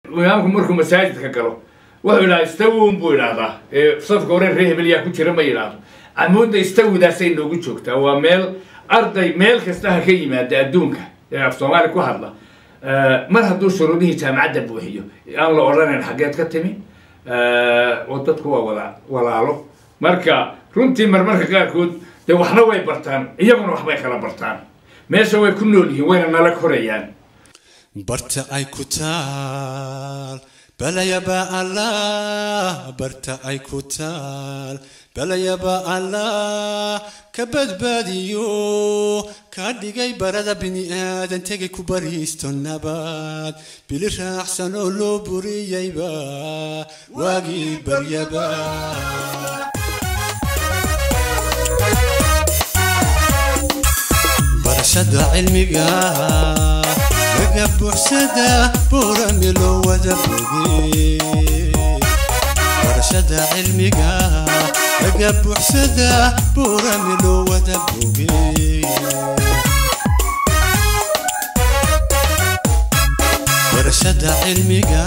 imaamku markuu masaajidka galo wuxuu idhaha istawun buu idhaahdaa ee safka hore ree hebel yaa ku jira ma yidhaahdo camuudda istawidaasay noogu joogtaa waa meel arday meel kasta ha ka yimaada adduunka ee af soomaali ku hadla mar hadduu shuruudihii jaamacadda buuxiyo aan la odhanayn xaggeed ka timi oo dadku waa wada walaalo marka runtii marmarka qaarkood dee waxna way bartaan iyaguna waxbay kala bartaan meesha way ku nool yihiin wayna nala korayaan barta ay ku taal balayaba allah barta ay ku taal balayaba allah ka badbaadiyo ka dhigay barada bini'aadan tegay ku bariisto nabad bili raacsan oo loo buriyeyba waagii baryaba barashada cilmiga laga buuxsada buurami loo wada boge barashada cilmiga laga buuxsada buurami loo wada boge barashada cilmiga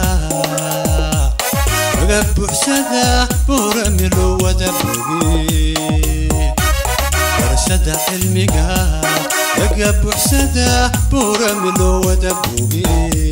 laga buuxsada buurami loo wada boge barashada cilmiga laga buuxsada buurami loo wada boge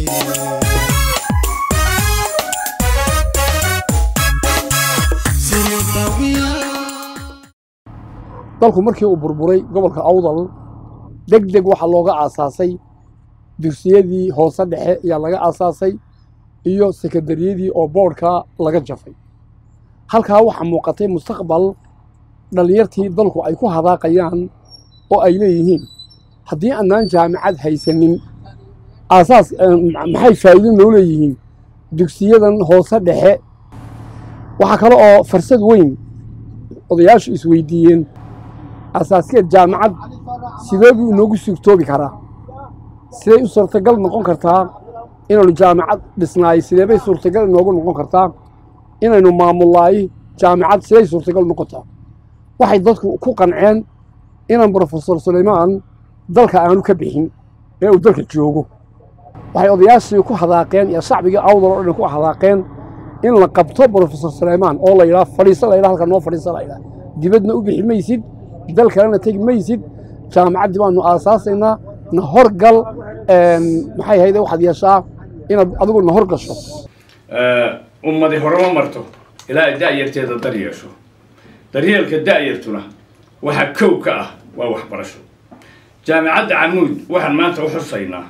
dalku markii uu burburay gobolka awdal deg deg waxaa looga aasaasay dugsiyadii hoose dhexe ayaa laga aasaasay iyo sekandariyadii oo boodhka laga jafay halkaa waxaa muuqatay mustaqbal dhallinyartii dalku ay ku hadaaqayaan oo ay leeyihiin haddii annaan jaamicad haysanin aasaas maxay faa'iido noo leeyihiin dugsiyadan hoose dhexe waxaa kale oo farsad weyn odayaashu isweydiiyeen asaaskeed jaamicad sidee buu inoogu suurtoobi karaa siday u suurtagal noqon kartaa inaynu jaamicad dhisnaay sidee bay suurtagal inoogu noqon kartaa inaynu maamullaay jaamicad siday suurtagal noqotaa waxay dadku ku qanceen inaan brofesor sulaymaan dalka aanu ka bixin ee uu dalka joogo waxay odayaashii ku hadaaqeen iyo shacbigii awdal oo dhan ku hadaaqeen in la qabto brofesor sulaymaan oo la yidhaha fadhiiso la yidhaha halka noo fadhiiso la yidhaha dibadna u bixi maysid dal kalena tegi maysid jaamacaddii baanu aasaasaynaa na horgal maxay hayde waxaad yeeshaa inaad adigu na horgasho ummadi horema marto ilaa ay da'yarteeda dar yeesho daryeelka da'yartuna waxaa kow ka ah waa waxbarasho jaamicadda camuud waxaan maanta u xusaynaa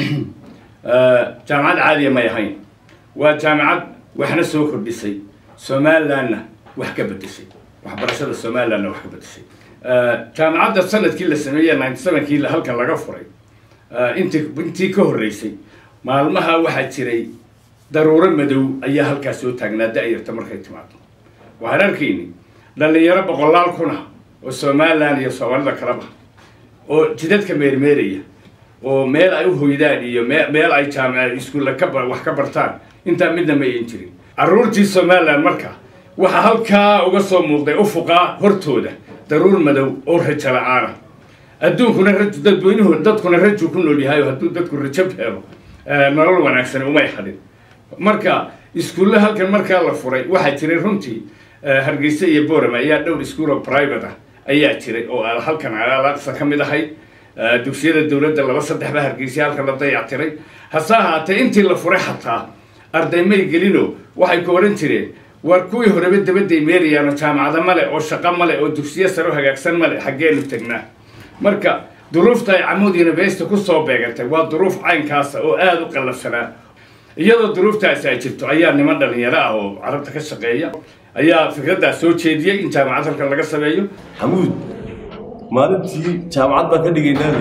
jaamicad caadiya may ahayn waa jaamicad waxna soo kordhisay somalilandna wax ka bedeshay waxbarashada somalilandna wax ka bedeshay jaamicadda sanadkii la sameeyey ninety sevenkii halkan laga furay intii intii ka horreysay maalmaha waxaa jiray daruuro madow ayaa halkaas soo taagnaa da'yarta markay timaado waxaan arkayni dhallinyaro boqolaal kuna oo somaliland iyo soomaalida kalaba oo jidadka meermeeraya oo meel ay u hoydaan iyo meel ay jaamica iskuulla ka wax ka bartaan intaa midna ma ayan jirin carruurtii somaliland marka waxaa halkaa uga soo muuqday ufuqaa hortooda daruur madow oo rajo la-aana adduunkuna raju dadweynuhu dadkuna raju ku nool yahay oo hadduu dadku rajo helo nolol wanaagsan umay hadhin marka iskuulle halkan markaa la furay waxaa jiray runtii hargeysa iyo boram ayaa dhowr iskuul oo private ah ayaa jiray oo halkan alaqsa ka mid ahayd dugsiyada dowladda laba saddexba hargeysa halkan la dayactiray hase ahaatee intii la furay xataa arday may gelino waxay ku odhan jireen war kuwii horeba dabadday meerayaano jaamacado male oo shaqo male oo dugsiyo saro hagaagsan male xaggeenu tegnaa marka duruufta ay camuud university ku soo beegantay waa duruuf caynkaasa oo aada u qallafsanaa iyadoo duruuftaasi ay jirto ayaa niman dhalinyaro ah oo carabta ka shaqeeya ayaa fikraddaas soo jeediyey in jaamacad halkan laga sameeyo xamuud maalintii jaamacad baan ka dhigaynaalay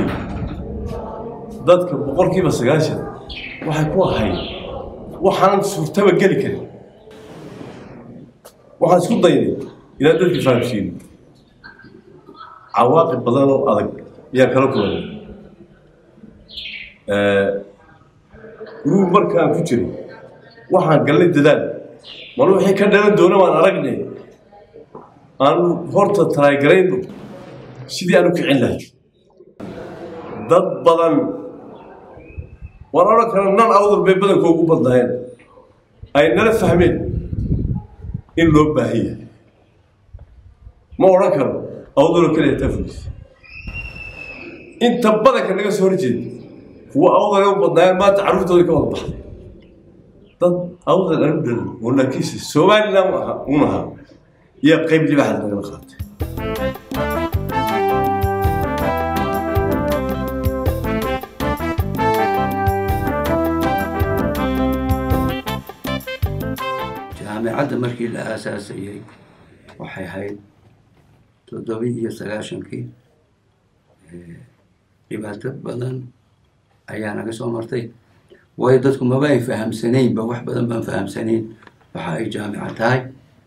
dadka boqolkiiba sagaashan waxay ku ahayd waxaan suurtaba geli karin waxaan isku daynay inaan dadka fahamsiino cawaaqib badan oo adag ayaan kala kulanay guruu markaan ku jiray waxaan galnay dadaal mal wixii ka dhalan doona waan aragnay aanu horta talaagarayno sidii aan u kicin lahay dad badan waan odhan kara nan awdal bay badankoogu badnaayeen ay nala fahmeen in loo baahan yahay ma odhan karo awdalo keliya tafulis inta badanka naga soo horjeeda kuwa awdale u badnaayeen maanta carruurtoodii ka wada baxday dad awdal anu dhalan oo laakiinse somaliland aha un ahaa yaa qayb libaxad nagala qaatay jaamicadda markii la aasaasayey waxay ahayd toddobi iyo sagaashankii dhibaato badan ayaa naga soo martay waayo dadku maba ay fahamsanaynba wax badan baan fahamsanayn waxa ay jaamica tahay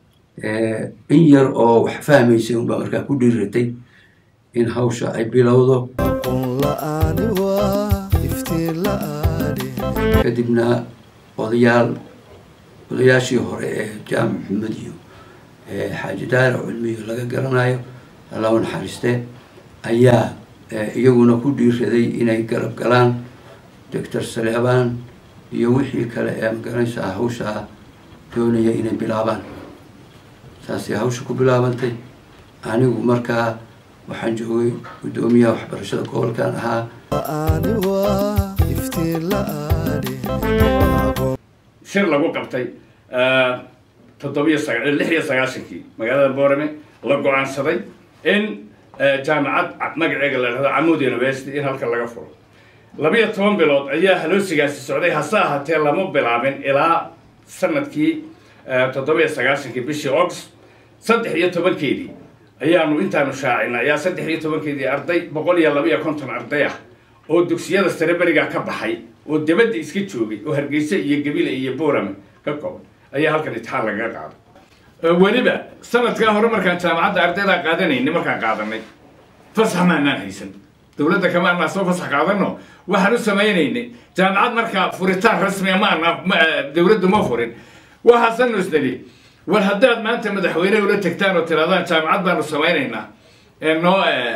in yar oo wax fahmaysay unbaa markaa ku dhiiratay in hawsha ay bilowdo aqoon la'aani waa iftiin la'aani kadibna odayaal odayaashii hore ee jaamac maxamed iyo xaaji daara cilmiyo laga garanayo allahu naxariiste ayaa iyaguna ku dhiiraday inay garab galaan doctor saleebaan iyo wixii kale ee magaranaysaa hawshaa doonaya inay bilaabaan saasay hawsha ku bilaabantay anigu markaa waxaan joogay guddoomiyaha waxbarashada gobolkan ahaa la'aani waa iftiin la'aani aqoon shir lagu qabtay toddobiyo saga lix iyo sagaashankii magaalada boorame la go-aansaday in jaamacad magaceega la dhahdo camud university in halkan laga furo labiyo toban bilood ayaa haloosigaasi socday hase ahaatee lama bilaabin ilaa sanadkii toddobiyo sagaashankii bishii august saddex iyo tobankeedii ayaanu intaanu shaacina ayaa saddex iyo tobankeedii arday boqol iyo laba iyo konton arday ah oo dugsiyada sare berigaa ka baxay oo debadda iska joogay oo hargeysa iyo gabile iyo boorame ka kooban ayaa halkan itixaan lagaga qaaday weliba sanadkaa hore markaan jaamacadda ardaydaa qaadanayni markaan qaadanay fasax maanaan haysan dowladda kama anaa soo fasax qaadano waxaan u samaynaynay jaamacad markaa furitaan rasmiya ma ana dowladdu ma furin waxaasanu isnali war haddaad maanta madaxweyne ula tagtaan oo tirahdaan jaamacad baanu samaynaynaa noo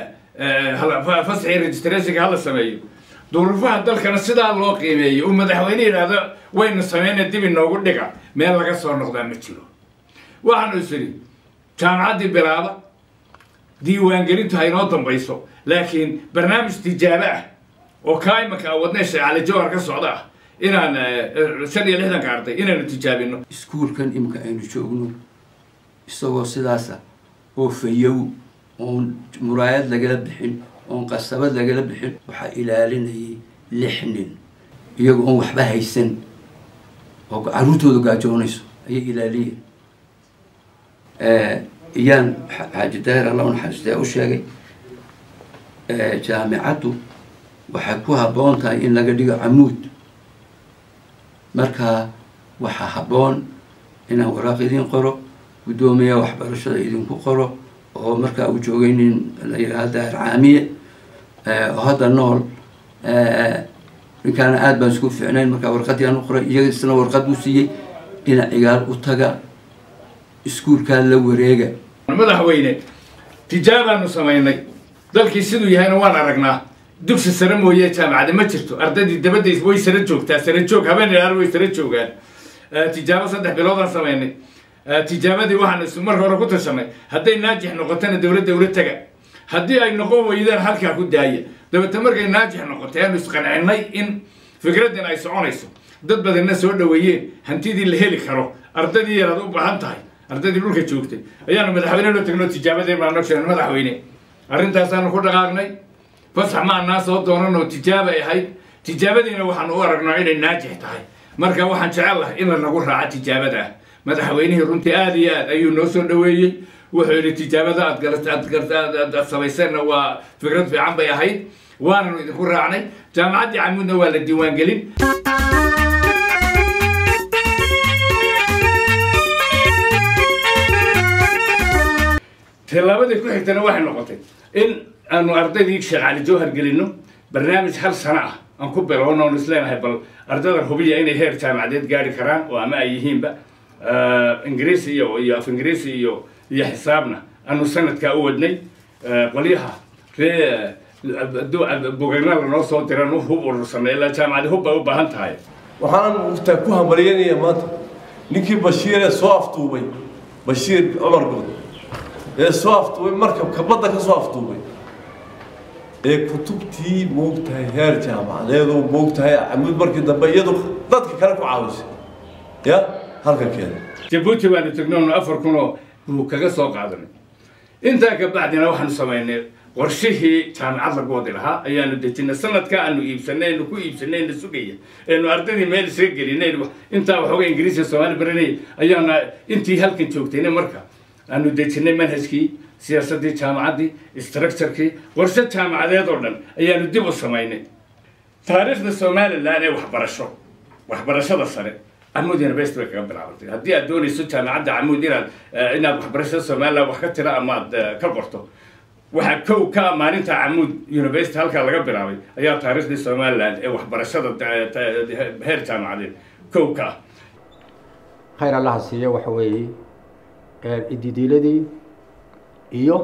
fasaxii registrationka hala sameeyo duruufaha dalkana sidaa loo qiimeeyo uu madaxweyne yidhaahdo waynu sameyna dib inoogu dhiga meel laga soo noqdaa ma jiro waxaanu is idhi jaamacaddii bilaaba diiwaangelintu ha inoo dambayso laakiin barnaamij tijaabo ah oo kaa imanka wadnay sheekh cali jawhar ka socda ah inaan shan iyo lixdanka arday inaanu tijaabino iskuulkan imika aynu joogno isagoo sidaasa oo fayow oon muraayad lagala bixin oon qasabad lagala bixin waxaa ilaalinayay lix nin iyagoo oon waxba haysan oo carruurtooda gaajoonayso ayay ilaaliyeen iyaan xaaji daahir allah naxariistee u sheegay jaamicaddu waxay ku habboon tahay in laga dhigo camuud marka waxaa habboon inaan waraaq idin qoro guddoomiya waxbarashada idinku qoro oo markaa uu joogay nin la yidhaha daahir caamiye oo hadda nool ninkaana aad baan isku fiicnayn markaa warqaddii aan u qoray iyaga isna warqad u siiyey dhinac cigaal u taga iskuulkaa la wareega madaxweyne tijaabaanu samaynay dalkii siduu yahayna waan aragnaa dugsi sare mooye jaamacada ma jirto ardaydii dabadda way sare joogtaa sare joog habeen ilaar way sare joogaan tijaabo saddex biloodaan samaynay tijaabadii waxaan is marka hore ku tashanay hadday naajix noqotona dowladda ula taga haddii ay noqon weydaan halkaa ku daaya dabeete markay naajix noqotay aanu isqancinay in fikraddan ay soconayso dad badanna soo dhoweeyeen hantidii la heli karo ardaydii yaraad u baahan tahay ardaydii dhulka joogtay ayaanu madaxweyne loo tagnoo tijaabadeen baan noo sheegnay madaxweyne arrintaasaanu ku dhaqaaqnay fasax ma anaa soo doonanoo tijaaba ahayd tijaabadiina waxaanu u aragnaa inay naajix tahay marka waxaan jecel lahay in lanagu raaco tijaabada ah madaxweynihii runtii aada iyo aad ayuu noo soo dhoweeyey wuxuu yidhi tijaabada aad galat aad garta aad samayseenna waa fikrad fiican bay ahayd waananu idinku raacnay jaamacaddii camuudna waa la diiwaangelin tilaabadii ku xigtana waxay noqotay in aanu ardaydii sheekh cali jawhar gelino barnaamij hal sano ah aan ku bilowno oon isleenahay bal ardada hubiya inay heer jaamacadeed gaari karaan oo ama ay yihiinba ingiriisi iyo iyo af ingiriisi iyo iyo xisaabna aanu sanadkaa u wadnay qolyaha ree bogagna lanoo soo diran hub urursanay ilaa jaamacadi hub bay u baahan tahay waxaan taa ku hambalyanaya maanta ninkii bashiir ee soo aftuubay bashiir cumar good ee soo aftuubay markabka badda ka soo aftuubay ee kutubtii moogtahay heer jaamacadeedu moogtahay camud markii dambe iyadu dadka kale ku caawisay ya halkan keena jabuuti baanu tegnoonu afar kunoo buu kaga soo qaadanay intaa ka bacdina waxaanu samaynay qorshihii jaamacad lagu wadi lahaa ayaanu dejinay sanadka aanu iibsanay aynu ku iibsanay na sugaya aynu ardaydii meel isaga gelinay intaa waxooga ingiriisiya soomaali baranayay ayaana intii halkan joogtayna marka aanu dejinay manhajkii siyaasaddii jaamacaddii structurekii qorshe jaamacadeed oo dhan ayaanu dib u samaynay taariikhda somalilan ee waxbarasho waxbarashada sare camuud university bay kaga bilaabantay haddii aad doonayso jaamacadda camuud inaad inaad waxbarashada somaliland wax ka tira ama aad ka qorto waxaa kow ka maalinta camuud university halkaa laga bilaabay ayaa taariikhdii somaliland ee waxbarashada heer jaamacadeed kow ka ah khayr allaha siiyo waxa weeye ididiiladii iyo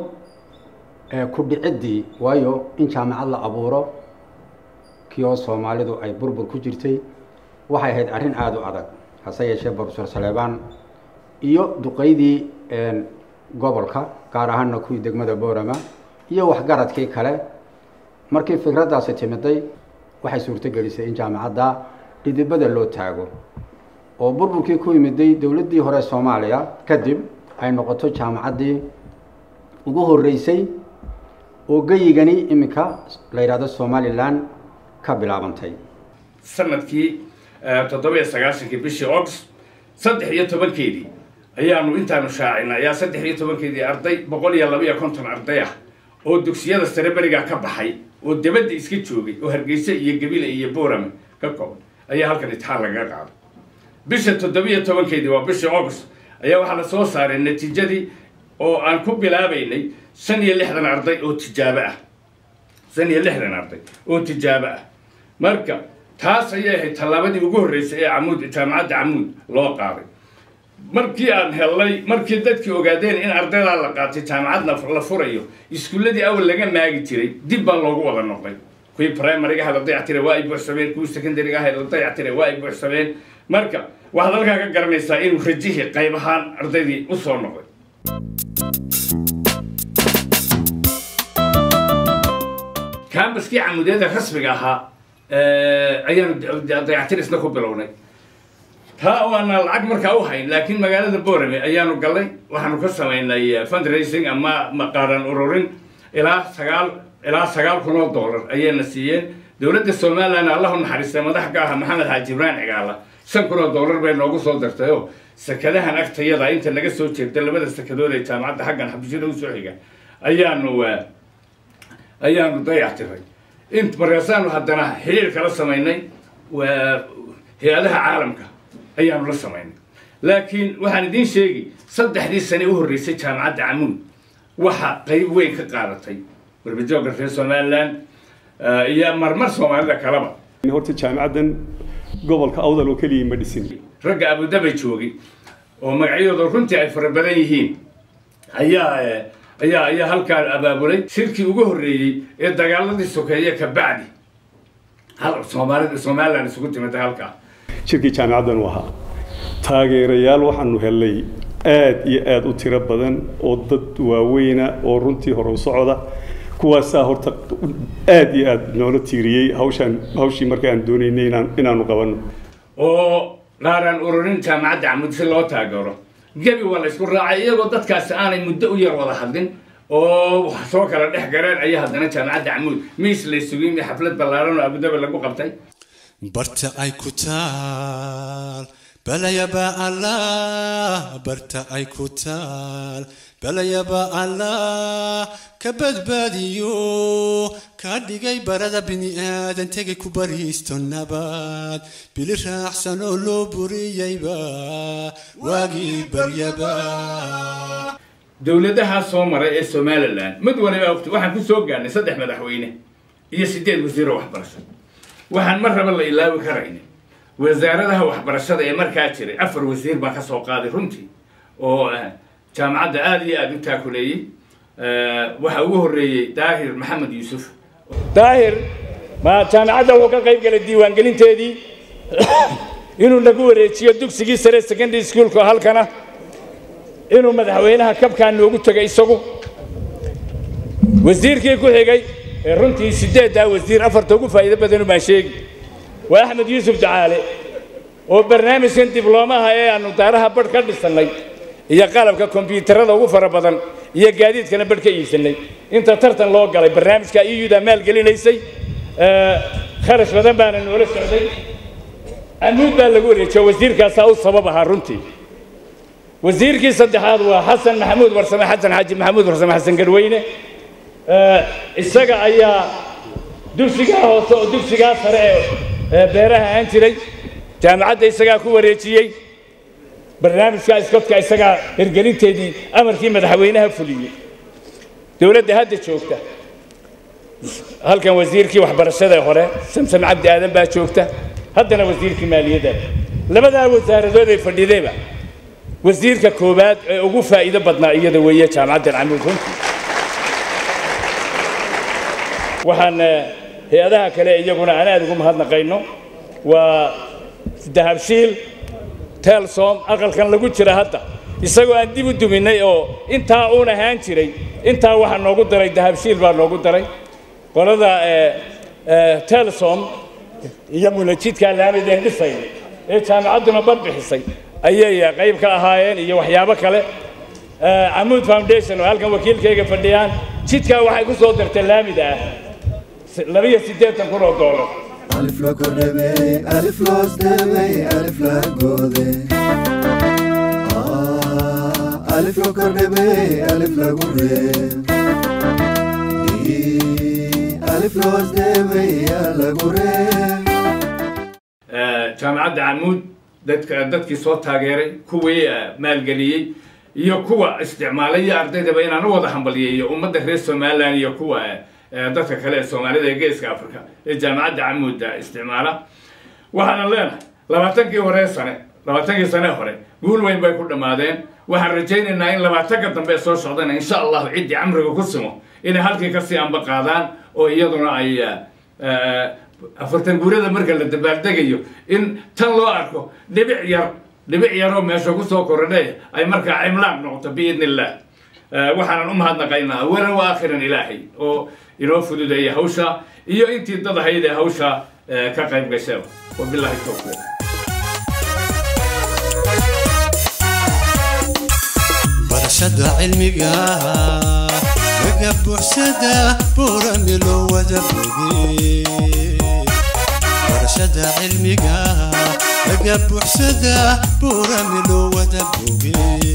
ku dhiciddii waayo in jaamacad la abuuro kii oo soomaalidu ay burbur ku jirtay waxay ahayd arrin aada u adag hase yeeshee profesor saleebaan iyo duqeydii gobolka gaar ahaanna kuwii degmada boorama iyo waxgaradkii kale markii fikraddaasi timiday waxay suurto gelisay in jaamacadda dhidibada loo taago oo burburkii ku yimiday dowladdii hore soomaaliya kadib ay noqoto jaamacaddii ugu horreysay oo geyigani iminka la yidhahdo somalilan ka bilaabantay sanadkii toddoba-iyo sagaashankii bishii august saddex iyo tobankeedii ayaanu intaanu shaacinay ayaa saddex iyo tobankeedii arday boqol iyo laba iyo konton arday ah oo dugsiyada sare berigaa ka baxay oo debadda iska joogay oo hargeysa iyo gabile iyo boorame ka kooban ayaa halkan itixaan lagaga qaaday bisha toddoba-iyo tobankeedii waa bishii august ayaa waxaa la soo saaray natiijadii oo aan ku bilaabaynay shan iyo lixdan arday oo tijaabo ah shan iyo lixdan arday oo tijaabo ah marka taas ayay ahayd tallaabadii ugu horreysay ee camuud jaamacadda camuud loo qaaday markii aan hellay markii dadkii ogaadeen in ardaydaa la qaatay jaamacadna la furayo iskuulladii awal laga maagi jiray dib baa loogu wada noqday kuwii primariga aha la dayactiray waa ay buuxsameen kuwii secondariga aha la dayactiray waa ay buuxsameen marka waxaad halkaa ka garanaysaa inuu rajihii qayb ahaan ardaydii u soo noqday kambaskii camuudyada rasmiga ahaa ayaanu dayactirisna ku bilownay taa oo aanaan lacag markaa u hayn laakiin magaalada borame ayaanu galnay waxaanu ka samaynay fundraising ama maqaaran ururin ilaa sagaal ilaa sagaal kun oo dollar ayayna siiyeen dowladda somaliland allahu naxariistay madax ka aha maxamed xaaji ibraan cigaala shan kun oo dollar bay noogu soo dartay oo sakadahan agtayada inta naga soo jeeda labada sakadood ee jaamacadda xaggan xabishada usoo xiga ayaanu ayaanu dayactiray int markaasaanu haddana xiriir kala samaynay hay-adaha caalamka ayaanu la samaynay laakiin waxaan idiin sheegi saddexdii sane u horreysay jaamacadda camuud waxa qayb weyn ka qaadatay warbijooga reer somaliland iyo marmar soomaalida kaleba horta jaamacaddan gobolka awdal oo keliya ma dhisin ragga abudabay joogay oo magacyadooda runtii ay fara badan yihiin ayaa ayaa ayaa halkaa abaabulay shirkii ugu horreeyey ee dagaaladii sokeeye ka bacdi hal soomaalida somaliland isugu timida halkaa shirkii jaamacaddan u ahaa taageerayaal waxaanu helnay aad iyo aad u tiro badan oo dad waaweyna oo runtii hore u socda kuwaasaa horta aad iyo aad noola tiiriyey hawshaan hawshii markaan doonaynay inaan inaanu qabanno oo qaaraan ururin jaamacadda camud si loo taageero gebi waa la isku raacay iyagoo dadkaasi aanay muddo u yar wada hadlin oo soo kala dhex gareen ayaa haddana jaamacadda camuud miis la sugin xaflad ballaaran oo abudabi lagu qabtay barta ay ku taal balayaba allah barta ay ku taal balayaba allah ka badbaadiyo ka dhigay barada bini'aadan tegay ku bariisto nabad bili raacsan oo loo buriyeyba waagii baryaba dowladaha soo maray ee somaliland mid waliba ogta waxaan ku soo gaarnay saddex madaxweyne iyo sideed wasiiro waxbarasho waxaan mar raba la ilaawi karayna wasaaradaha waxbarashada ee markaa jiray afar wasiir baa ka soo qaaday runtii oo jaamacadda aada iyo aada u taakuleeyey waxaa ugu horreeyey daahir maxamed yuusuf daahir ma jaamacadda wuxuu ka qayb galay diiwaangelinteedii inuu nagu wareejiyo dugsigii sare secondary schoolka halkana inuu madaxweynaha kabkaan noogu tegay isagu wasiirkii ku xigay ee runtii siddeeddaa wasiir afarta ugu faa'iido badanu baan sheegi waa axmed yuusuf ducaale oo barnaamijkan dibloomaha ee aannu daaraha badh ka dhisannay iyo qalabka kombiyuutarada ugu fara badan iyo gaadiidkana badh ka iibsannay inta tartan loo galay barnaamijka iyudaa maalgelinaysay kharash badan baana noola socday amuud baa lagu wareejiyo wasiirkaasaa u sabab ahaa runtii wasiirkii saddexaad waa xasan maxamuud warsame xasan xaaji maxamuud warsame xasan garweyne isaga ayaa dugsigaa hoose oo dugsigaa sare ee beeraha ahaan jiray jaamacadda isagaa ku wareejiyey barnaamijka iskotka isagaa hirgelinteedii amarkii madaxweynaha fuliyey dowladda hadda joogta halkan wasiirkii waxbarashada hore samsam cabdi aadan baa joogta haddana wasiirkii maaliyadda labadaa wasaaradood ay fadhidayba wasiirka koowaad ee ugu faa'iido badnaa iyada weeye jaamacaddan camuud runtii waxaan hay-adaha kale iyaguna aan aad ugu mahadnaqayno waa dahabshiil telsom aqalkan lagu jira hadda isagoo aan dib u duminay oo intaa uun ahaan jiray intaa waxaa noogu daray dahabshiil baa noogu daray qolada telsom iyo munajidkaa laamideen dhisay ee jaamacadduna bad bixisay ayay qayb ka ahaayeen iyo waxyaabo kale camuud foundation oo halkan wakiilkayga fadhiyaan jidkaa waxay ku soo dartay laamida ah labiyo siddeetan kun oo doolar ألف لا كربي ألف لا استبي ألف لا جودي آه ألف لا كربي ألف لا جودي ألف لا استبي ألف جودي jaamacadda camuud dadka dadkii soo taageeray kuwii maalgeliyey iyo kuwa isticmaalay iyo ardaydaba inaan u wada hambaliyeeyo ummadda reer somalilan iyo kuwa dadka kale ee soomaalida ee geeska africa ee jaamacadda camuudda isticmaala waxaana leenahay labaatankii hore sane labaatankii sane hore guul weyn bay ku dhammaadeen waxaan rajaynaynaa in labaatanka dambe soo socdana insha allahu ciddii camriga ku simo inay halkii kasii amba qaadaan oo iyaduna ay afartan guurada marka la dabaaldegayo in tan loo arko dhibic yar dhibic yaroo meesha ku soo korodhe ay markaa cimlaan noqoto biidni illah waxaanan u mahadnaqaynaa awalan wa aakhiran ilaahay oo inoo fududeeya hawsha iyo intii dad ahayd ee hawsha ka qayb gashaba wabillahi towfiiq barashada cilmiga laga buuxsada buurami loo wada boge barashada cilmiga laga buuxsada buurami loo wada boge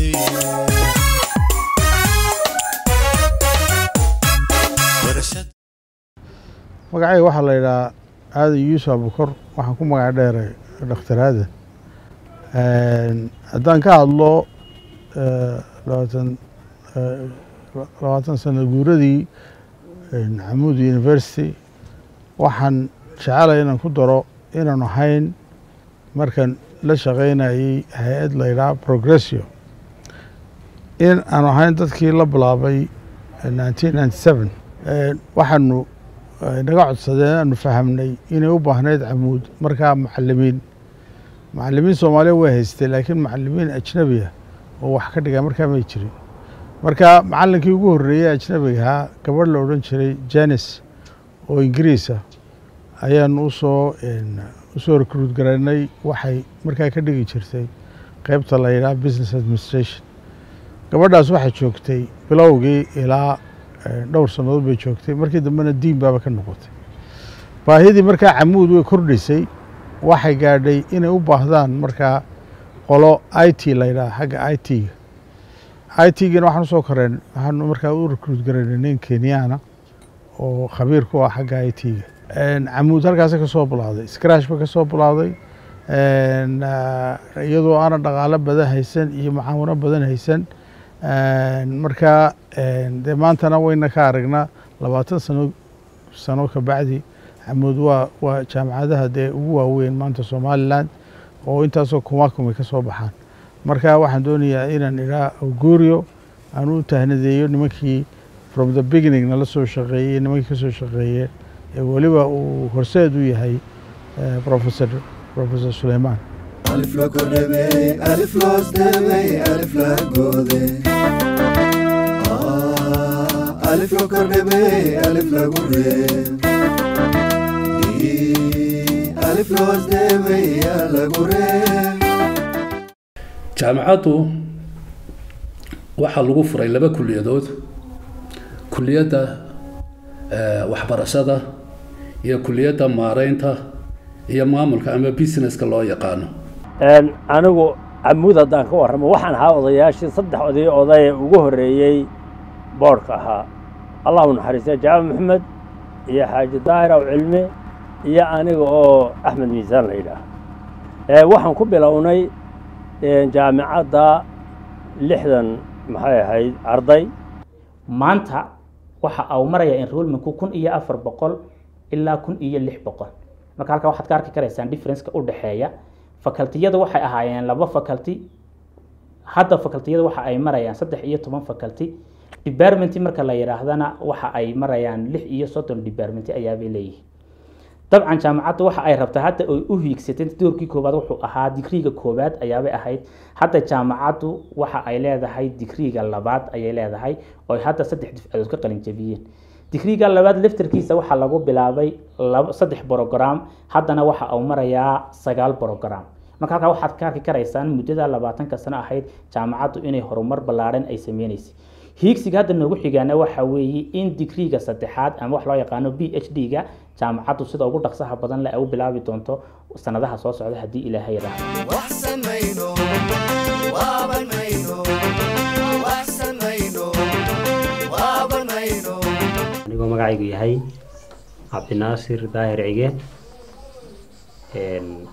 barashada magacayga waxaa la yidhahaa aadan yuusuf abukor waxaan ku magac dheeray dhakhtar aadan haddaan ka hadlo labaatan labaatan sano guuradii camuud university waxaan jecelay inaan ku daro inaan ahayn markaan la shaqaynayay hay-ad la yidhaha progressio in aan ahayn dadkii la bilaabay nineteen ninety seven waxaanu naga codsadeen aanu fahamnay inay u baahnayd camuud markaa macalimiin macalimiin soomaaliya way haystay laakiin macalimiin ajnabiya oo wax ka dhigaa markaa may jirin marka macalinkii ugu horreeyey ajnabiga ahaa gabadh la odhan jiray janis oo ingiriisa ayaanu usoo usoo recruut garaynay waxay markaa ka dhigi jirtay qeybta la yidhaha business administration gabadhaas waxay joogtay bilowgii ilaa dhowr sannadood bay joogtay markii dambena diin baaba ka noqotay baahidii markaa camuud way kordhisay waxay gaadhay inay u baahdaan markaa qolo i t la yidhaha xagga i t-ga i t-gana waxaan usoo koreen waxaanu markaa u recruut garaynay nin kenyaana oo khabiir ku ah xagga i t-ga camuud halkaasa ka soo bilowday scratch ba ka soo bilowday iyadoo aanan dhaqaalo badan haysan iyo mucaawano badan haysan markaa dee maantana wayna ka aragnaa labaatan sano sano ka bacdi camuud waa waa jaamacadaha dee ugu waaweyn maanta somaliland oo intaasoo kumakumay ka soo baxaan marka waxaan doonayaa inaan idhaa augurio aan u tahnadeeyo nimankii from the beginning nala soo shaqeeyey nimankii ka soo shaqeeye ee weliba uu horseed u yahay professor professor suleiman alif la kordhabey alif loos dhabey alif la goode Ah, alif la kordhabey alif lagu reeb Ii, alif loos dhabey yaa lagu reeb jaamacaddu waxaa lagu furay laba kuliyadood kuliyadda eh, waxbarashada iyo kuliyadda maareynta iyo maamulka ama businesska loo yaqaano Een, anigu camuud haddaan ka warramo waxaan ahaa odayaashii saddex oday oday ee ugu horreeyey boodhka ahaa allahu naxariistay jaamac maxamed iyo xaaji daahir aw cilmi iyo aniga oo axmed miisaan la yidhaah Ee, waxaan ku bilownay een, jaamicadda lixdan maxay ahayd arday maanta waxa uu maraya enrollmentku kun iyo afar boqol ilaa kun iyo lix boqol marka halkaa waxaad ka arki karaysaan differenceka u dhexeeya facultiyada waxay ahaayeen laba faculty hadda facultiyada waxa ay marayaan saddex iyo toban faculty department marka la yidhaahdana waxa ay marayaan lix iyo soddon department ayaabay leeyihiin dabcan jaamacadda waxa ay rabtaa hadda ay u hiigsatay doorkii koowaad wuxuu ahaa digriiga koowaad ayaabay ahayd hadda jaamacaddu waxa ay leedahay digriiga labaad ayay leedahay oo ay hadda saddex difcadood ka qalin jabiyeen digriiga labaad laftarkiisa waxaa lagu bilaabay laba saddex brogram haddana waxa uu marayaa sagaal brogram marka halkaa waxaad ka arki karaysaan muddada labaatanka sano ahayd jaamacaddu inay horumar ballaaran ay sameynaysay hiigsiga hadda noogu xigaana waxa weeye in digriiga saddexaad ama wax loo yaqaano b h d ga jaamacaddu sida ugu dhaqsaha badan le ay u bilaabi doonto sanadaha soo socda haddii ilaahay yidhaahdo wax samayno waabanayno wax samayno waabanayno anigoo magacaygu yahay cabdinaasir daahir cige een,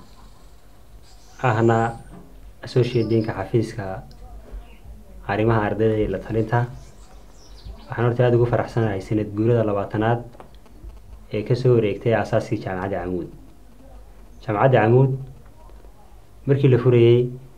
ahna associate deanka xafiiska arrimaha ardayda iyo la talinta waxaan horta aada ugu faraxsanahay sanad guurada labaatanaad ee kasoo wareegtay asaaskii jaamacadda camuud jaamacadda camuud markii la furayey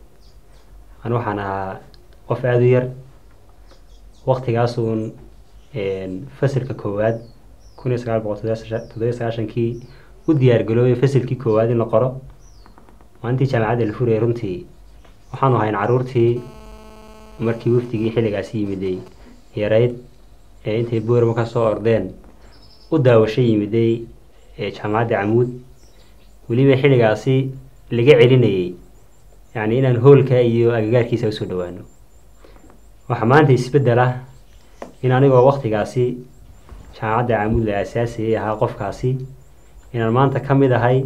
an waxaan ahaa qof aada u yar waktigaasuun een, fasilka koowaad kun iyo sagaal boqol toddobiyo sagaashankii u diyaargaroobay fasilkii koowaad in la qoro maalintii jaamacadda la furayay runtii waxaanu ahayn caruurtii markii wafdigii xilligaasi yimiday yarayd ee intay boorama ka soo ordeen u daawasho yimiday ee jaamacadda camuud weliba xilligaasi laga celinayay yacni inaan hoolka iyo agagaarkiisa usoo dhowaano waxaa maanta isbeddel ah in anigoo waktigaasi jaamacadda camuud la aasaasayay ahaa qofkaasi inaan maanta ka mid ahay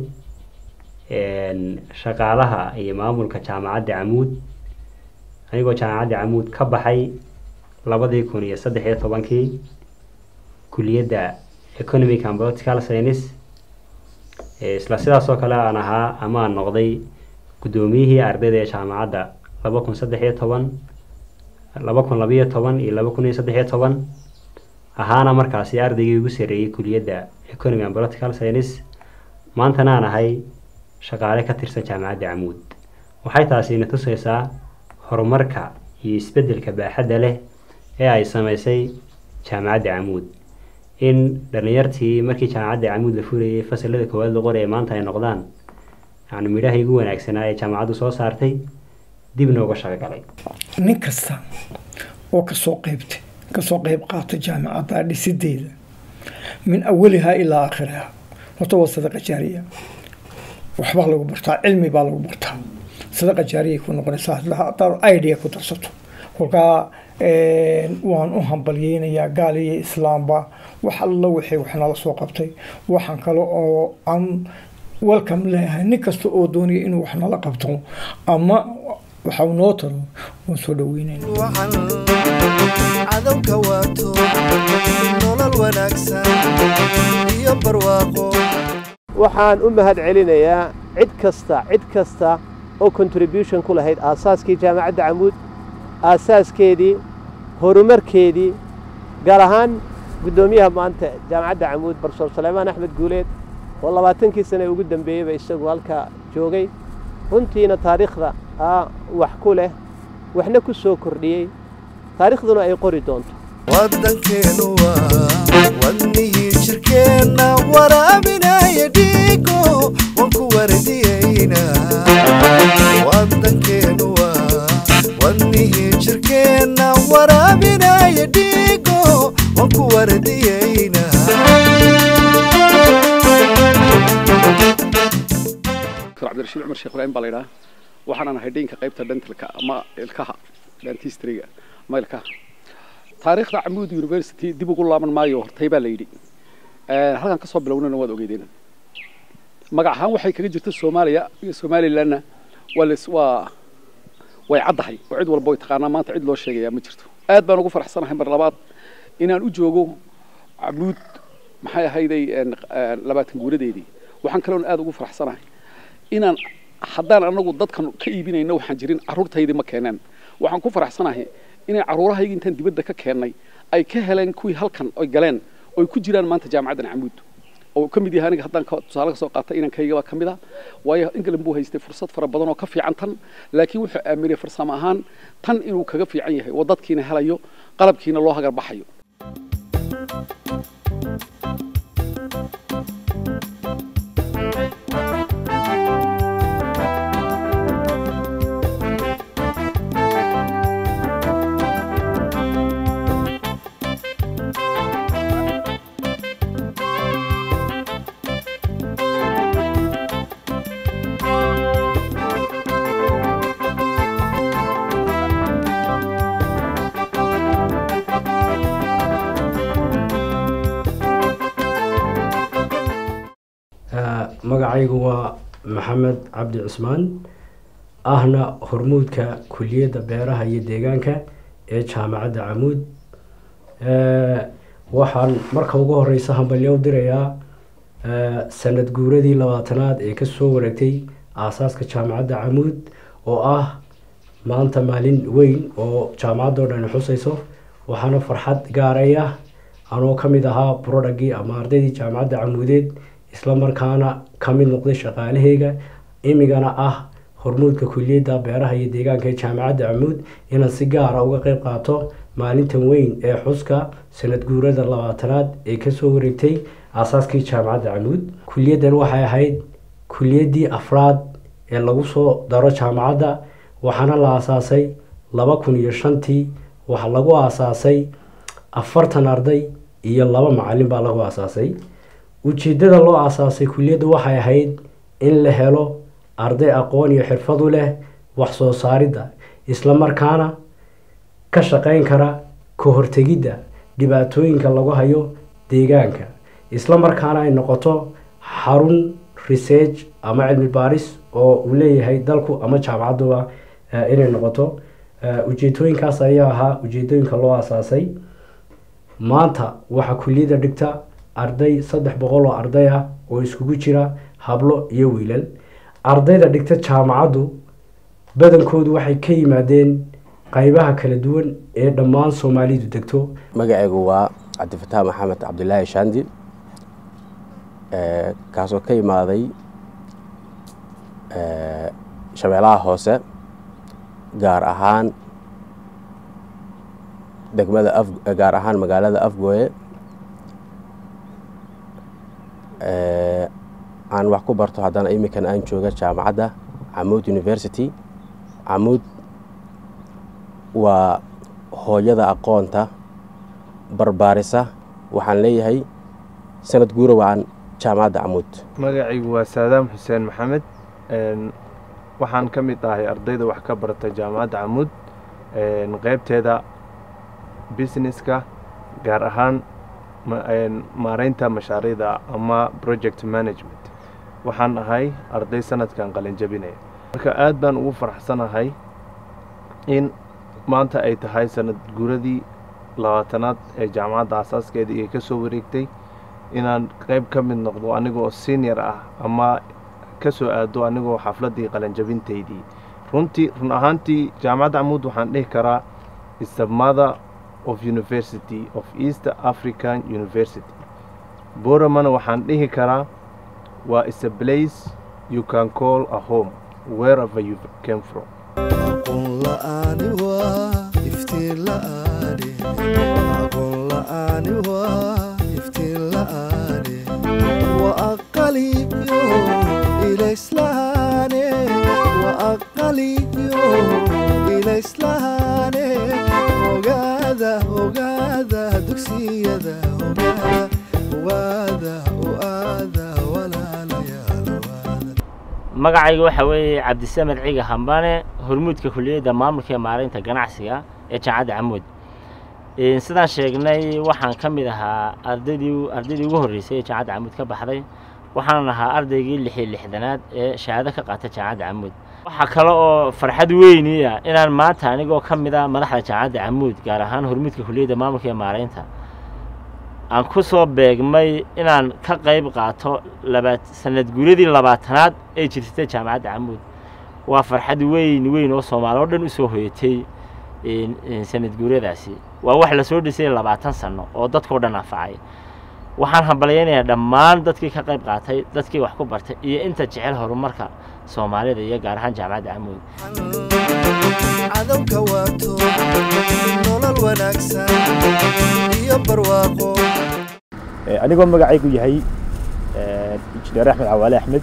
een, shaqaalaha iyo maamulka jaamacadda camuud anigoo jaamacadda camuud ka baxay labadii kun iyo saddex iyo tobankii kuliyadda economic and political science ee isla sidaas oo kale aan ahaa ama aan noqday guddoomiyihii ardayda ee jaamacadda laba kun saddex iyo toban laba kun labiyo toban iyo laba kun iyo saddex iyo toban ahaana markaasi ardaygii ugu sarreeyey kuliyadda economy and political science maantana aan ahay shaqaale ka tirsan jaamacadda camuud waxay taasi ina tusaysaa horumarka iyo isbeddelka baaxadda leh ee ay samaysay jaamacadda camuud in dhallinyartii markii jaamacadda camuud la furayay fasalada koowaad la qoraya maanta ay noqdaan yani midhaha ugu wanaagsanaa ee jaamacaddu soo saartay dibna uga shaqo galay nin kasta oo kasoo qaybtay kasoo qayb qaata jaamacadda dhisideeda min awalihaa ilaa aakhiriha horta waa sadaqa jaariya waxbaa lagu bartaa cilmi baa lagu bartaa sadaqa jaariyay ku noqonaysaa hadaad idea ku darsato kolkaa waan u hambalyeynayaa gaal iyo islaamba wax alla wixii wax nala soo qabtay waxaan kale oo aan welcome leeyahay nin kasta oo doonaya inuu wax nala qabto ama waxa uu noo taro waan soo dhaweynayna cadowka waato nolol wanaagsan iyo barwaaqo waxaan u mahad celinayaa cid kasta cid kasta oo contribution ku lahayd aasaaskii jaamacadda camuud aasaaskeedii horumarkeedii gaar ahaan guddoomiyaha maanta jaamacadda camuud barsoor saleymaan axmed guuleed oo labaatankii sane ugu dambeeyeyba isagu halka joogay runtiina taariikhda wax ku leh waxna ku soo kordhiyey taariikhduna ay qori doonto waddankeenu waa wadnihii jirkeenna waraabinaya dhiigo waan ku wardiyeynaa doctor cabdirashiid cumar sheekh ibraahim baa la yidhaha waxaanan ahay dheynka qaybta dentalka ama ilkaha dentistriga ama ilkaha taariikhda camuud university dib ugu laaban maayo hortay baa la yidhi halkan kasoo bilownana waad ogeydeen magac ahaan waxay kaga jirta soomaaliya iyo somalilandna waa les waa way caddahay oo cid walba way taqaanaa maanta cid loo sheegayaa ma jirto aad baan ugu faraxsanahay mar labaad inaan u joogo camuud maxay ahayday labaatan guuradeedii waxaan kaloon aad ugu faraxsanahay inaan haddaan anagu dadkan ka iibinayno waxaan jirin carruurtaydii ma keeneen waxaan ku faraxsanahay inay carruurahayga intaan dibadda ka keennay ay ka heleen kuwii halkan oy galeen oy ku jiraan maanta jaamacaddan camuud oo ka mid yahay aniga haddaan tusaale ka soo qaatay inankayga baa ka mid ah waayo england buu haystay fursad fara badan oo ka fiican tan laakiin wuxuu aaminay farsamo ahaan tan inuu kaga fiican yahay oo dadkiina helayo qalabkiina loo hagar baxayo magacaygu waa maxamed cabdi cusmaan ahna hormuudka kuliyadda beeraha iyo deegaanka ee jaamacadda camuud waxaan marka ugu horeysa hambalyo u dirayaa sanad guuradii labaatanaad ee kasoo wareegtay aasaaska jaamacadda camuud oo ah maanta maalin weyn oo jaamacadoo dhan xusayso waxaana farxad gaaraya anoo ka mid ahaa burodhagii ama ardaydii jaamacadda camuudeed isla markaana ka mid noqday shaqaalaheyga imigana ah hormuudka kuliyadda beeraha iyo deegaanka ee jaamacadda camuud inaan si gaara uga qeyb qaato maalintan weyn ee xuska sanad guurada labaatanaad ee kasoo wareegtay aasaaskii jaamacadda camuud kuliyaddan waxay ahayd kuliyaddii afraad ee lagu soo daro jaamacadda waxaana la aasaasay laba kun iyo shantii waxaa lagu aasaasay afartan arday iyo laba macalin baa lagu aasaasay ujeeddada loo aasaasay kuliyadda waxay ahayd in la helo arday aqoon iyo xirfad u leh wax soo saaridda isla markaana ka shaqeyn kara ka hortegidda dhibaatooyinka lagu hayo deegaanka isla markaana ay noqoto xarun research ama cilmi baaris oo uu leeyahay dalku ama jaamacadduba inay noqoto ujeedooyinkaas ayaa ahaa ujeedooyinka loo aasaasay maanta waxaa kuliyadda dhigta arday saddex boqol oo arday ah oo iskugu jira hablo iyo wiilal ardayda dhigta jaamacaddu badankoodu waxay ka yimaadeen qaybaha kala duwan ee dhammaan soomaalidu degto magacaygu waa cabdifataax maxamed cabdilaahi shaandi kaasoo ka yimaaday shabeelaha hoose gaar ahaan degmada af gaar ahaan magaalada afgooye aan wax ku barto haddana iminkan aan jooga jaamacadda camuud university camuud waa hooyada aqoonta barbaarisa waxaan leeyahay sanad guura waan jaamacadda camuud magacaygu waa saadaam xuseen maxamed waxaan ka mid ahay ardayda wax ka barata jaamacadda camuud qeybteeda businesska gaar ahaan maareynta mashaariicda ama project management waxaan ahay arday sanadkan qalinjabinaya marka aad baan ugu faraxsanahay in maanta ay tahay sanad guuradii labaatanaad ee jaamacadda asaaskeedii ay ka soo wareegtay inaan qeyb ka mid noqdo anigoo senior ah ama ka soo aado anigoo xafladdii qalinjabintaydii runtii run ahaantii jaamacadda camuud waxaan dhihi karaa is the mother of university of east african university boramana waxaan dhihi karaa waa is a place you can call a home wherever you came from aqoon la'aani waa iftiin la'aani aqoon la'aani waa iftiin la'aani wa aqaliyo ilayslahaane wa aqaliyo ilayslahaane ogaada ogaada dugsiyada ogaada ogaada ogaada walaalayaal ogaada magacayga waxa weeye cabdisamed ciga hambane hormuudka kuliyadda maamulka iyo maareynta ganacsiga ee jaamacadda camuud sidaan sheegnay waxaan ka mid ahaa ardaydii ardaydii ugu horreysay ee jaamacadda camuud ka baxday waxaanan ahaa ardaygii lix iyo lixdanaad ee shahaado ka qaata jaamacadda camuud waxaa kale oo farxad weyniya inaan maanta anigoo ka mid a madaxda jaamacadda camuud gaar ahaan hormuudka kuliyadda maamulka iyo maareynta aan ku soo beegmay inaan ka qayb qaato labaat sanad guuradii labaatanaad ee jirtay jaamacadda camuud waa farxad weyn weyn oo soomaali oo dhan usoo hoyatay sanad guuradaasi waa wax lasoo dhisay labaatan sano oo dadkao dhan anfacay waxaan hambalyaynayaa dhammaan dadkii ka qayb qaatay dadkii wax ku bartay iyo inta jecel horumarka soomaalida iyo gaar ahaan jaamacadda camuud cadowka waato nolol wanaagsan iyo barwaaqo anigoo magacaygu yahay injineer axmed cawaale axmed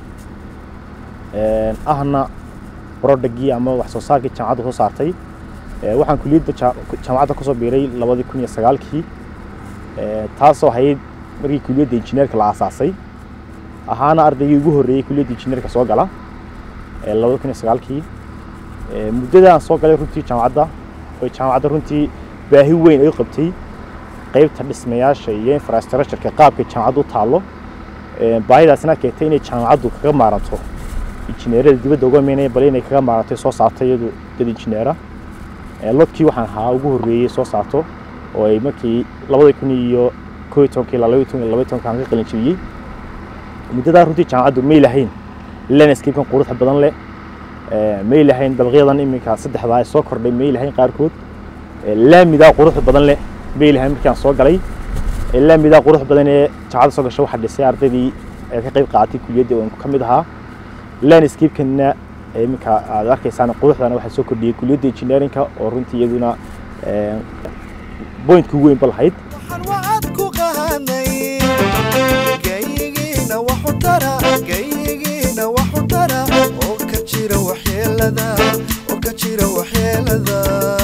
ahna brodhagii ama wax soo saarkii jaamacadda soo saartay waxaan kuliyadda jaamacadda kusoo biiray labadii kun iyo sagaalkii taasoo ahayd markii kuliyadda injineerka la aasaasay ahaana ardaygii ugu horreeyey kuliyadda injineerka soo gala labada kun iyo sagaalkii muddadaan soo galay runtii jaamacadda oo jaamacadda runtii baahi weyn ay u qabtay qaybta dhismayaasha iyo infrastructureka qaabka jaamacaddu u taallo baahidaasna keentay inay jaamacaddu kaga maaranto injineerada dibadda uga imanaya bal inay kaga maarantay soo saarto iyadu dad injineera lodkii waxaan ahaa ugu horreeyey soo saarto oo ay markii labada kun iyo koo iyo tobankii ilaa labaiyo toban iyo labaiyo tobankaan ka qalin jebiyey muddadaa runtii jaamacaddu may lahayn landscapekan quruxda badan leh may lahayn dabaqyadan iminka saddexdaa ay soo kordhay may lahayn qaarkood laamidaa quruxda badan leh may lahayn markaan soo galay laamidaa quruxda badan ee jaamacadda soo gashay waxaa dhisay ardaydii ee ka qayb qaadatay kuliyaddii oo ka mid ahaa landscapekanna iminka aad arkaysaan quruxdana waxaa soo kordhiyey kuliyadda engineerinka oo runtii iyaduna pointka ugu weyn ba lahayd wacad ku qahanay geyigiina waxu tara geyigiina waxu tara oo ka jira waxyeelada oo ka jira waxyeelada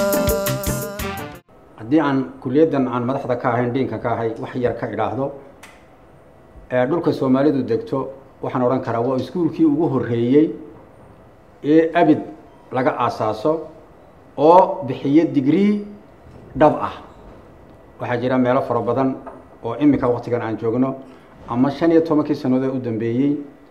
haddii aan kuliyaddan aan madaxda ka ahayn dhiinka ka ahay wax yar ka idhaahdo ee dhulka soomaalidu degto waxaan odhan karaa waa iskuulkii ugu horreeyey ee abid laga aasaaso oo bixiyo digrii dhab ah waxaa jira meelo fara badan oo iminka waktigan aan joogno ama shan iyo tobankii sannadood u dambeeyey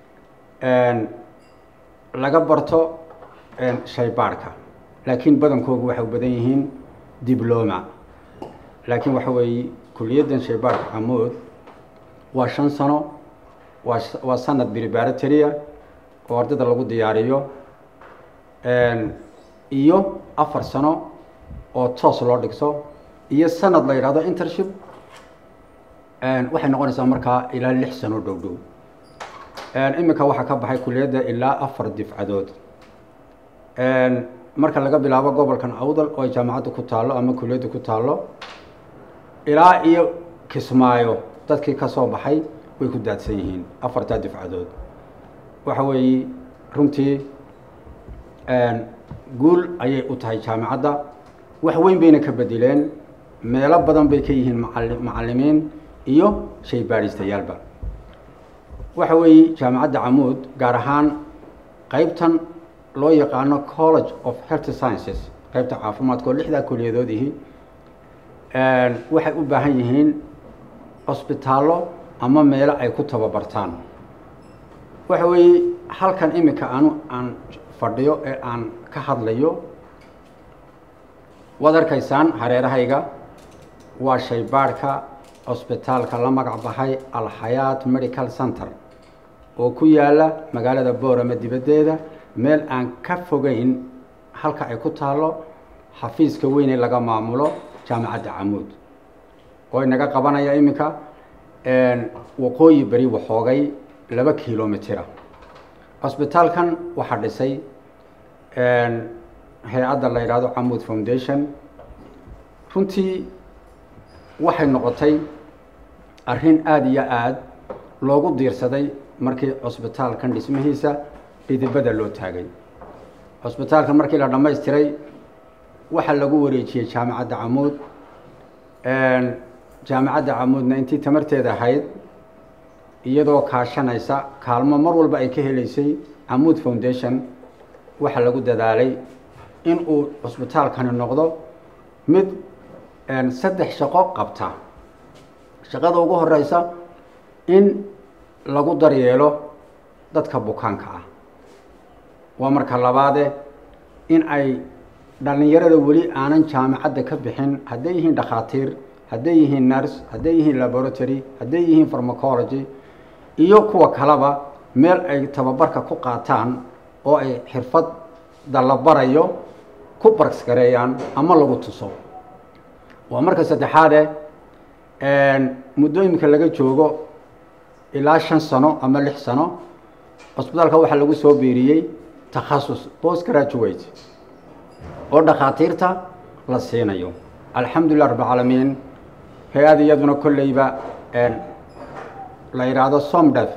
laga barto shaybaadhka laakiin badankoogu waxay u badan yihiin dibloma laakiin waxa weeye kuliyaddan shaybaadhka camood waa shan sano waa waa sanad preparatoria oo ardayda lagu diyaariyo iyo afar sano oo toos loo dhigto iyo sanad la yidhahdo intership waxay noqonaysaa markaa ilaa lix sano dhow dhow iminka waxaa ka baxay kuliyadda ilaa afar difcadood marka laga bilaabo gobolkan awdal oo ay jaamacadda ku taallo ama kuliyadda ku taallo ilaa iyo kismaayo dadkii ka soo baxay way ku daadsan yihiin afartaa difcadood waxa weeye runtii guul ayay u tahay jaamacadda wax weyn bayna ka bedeleen meelo badan bay ka yihiin macali macallimiin iyo shay baadhistayaalba waxa weeye jaamacadda camuud gaar ahaan qaybtan loo yaqaano college of health sciences qaybta caafimaadka oo lixdaa kuliyadoodihi waxay u baahan yihiin cusbitaallo ama meelo ay ku tababartaan waxa weeye halkan iminka anu aan fadhiyo ee aan ka hadlayo waad arkaysaan hareerahayga waa shaybaadhka cusbitaalka la magac baxay alxayaat medical center oo ku yaala magaalada boorama dibaddeeda meel aan ka fogeyn halka ay ku taallo xafiiska weyn ee laga maamulo jaamacadda camuud oo inaga qabanaya iminka waqooyi beri waxoogay laba kilomitira cusbitaalkan waxaa dhisay hay-adda la yidhaahdo camuud foundation runtii waxay noqotay arrin aada iyo aada loogu diirsaday markii cusbitaalkan dhismihiisa dhidibada loo taagay cusbitaalkan markii la dhammaystiray waxaa lagu wareejiyey jaamacadda camuud jaamacadda camuudna intii tamarteeda ahayd iyadoo kaashanaysa kaalmo mar walba ay ka helaysay camuud foundation waxaa lagu dadaalay in uu cusbitaalkani noqdo mid saddex shaqo qabta shaqada ugu horeysa in lagu daryeelo dadka bukaanka ah waa marka labaade in ay dhallinyarada weli aanan jaamacadda ka bixin hadday yihiin dhakhaatiir hadday yihiin nurse hadday yihiin laboratory hadday yihiin pharmacology iyo kuwa kaleba meel ay tababarka ku qaataan oo ay xirfadda la barayo ku barksgareeyaan ama lagu tuso waa marka saddexaade muddooyinka laga joogo ilaa shan sano ama lix sano cusbitaalka waxaa lagu soo biiriyey takhasus post graduate oo dhakhaatiirta la siinayo alxamdulilah rabbilcaalamiin hay-ad iyaduna kolleyba la yidhaahdo somdef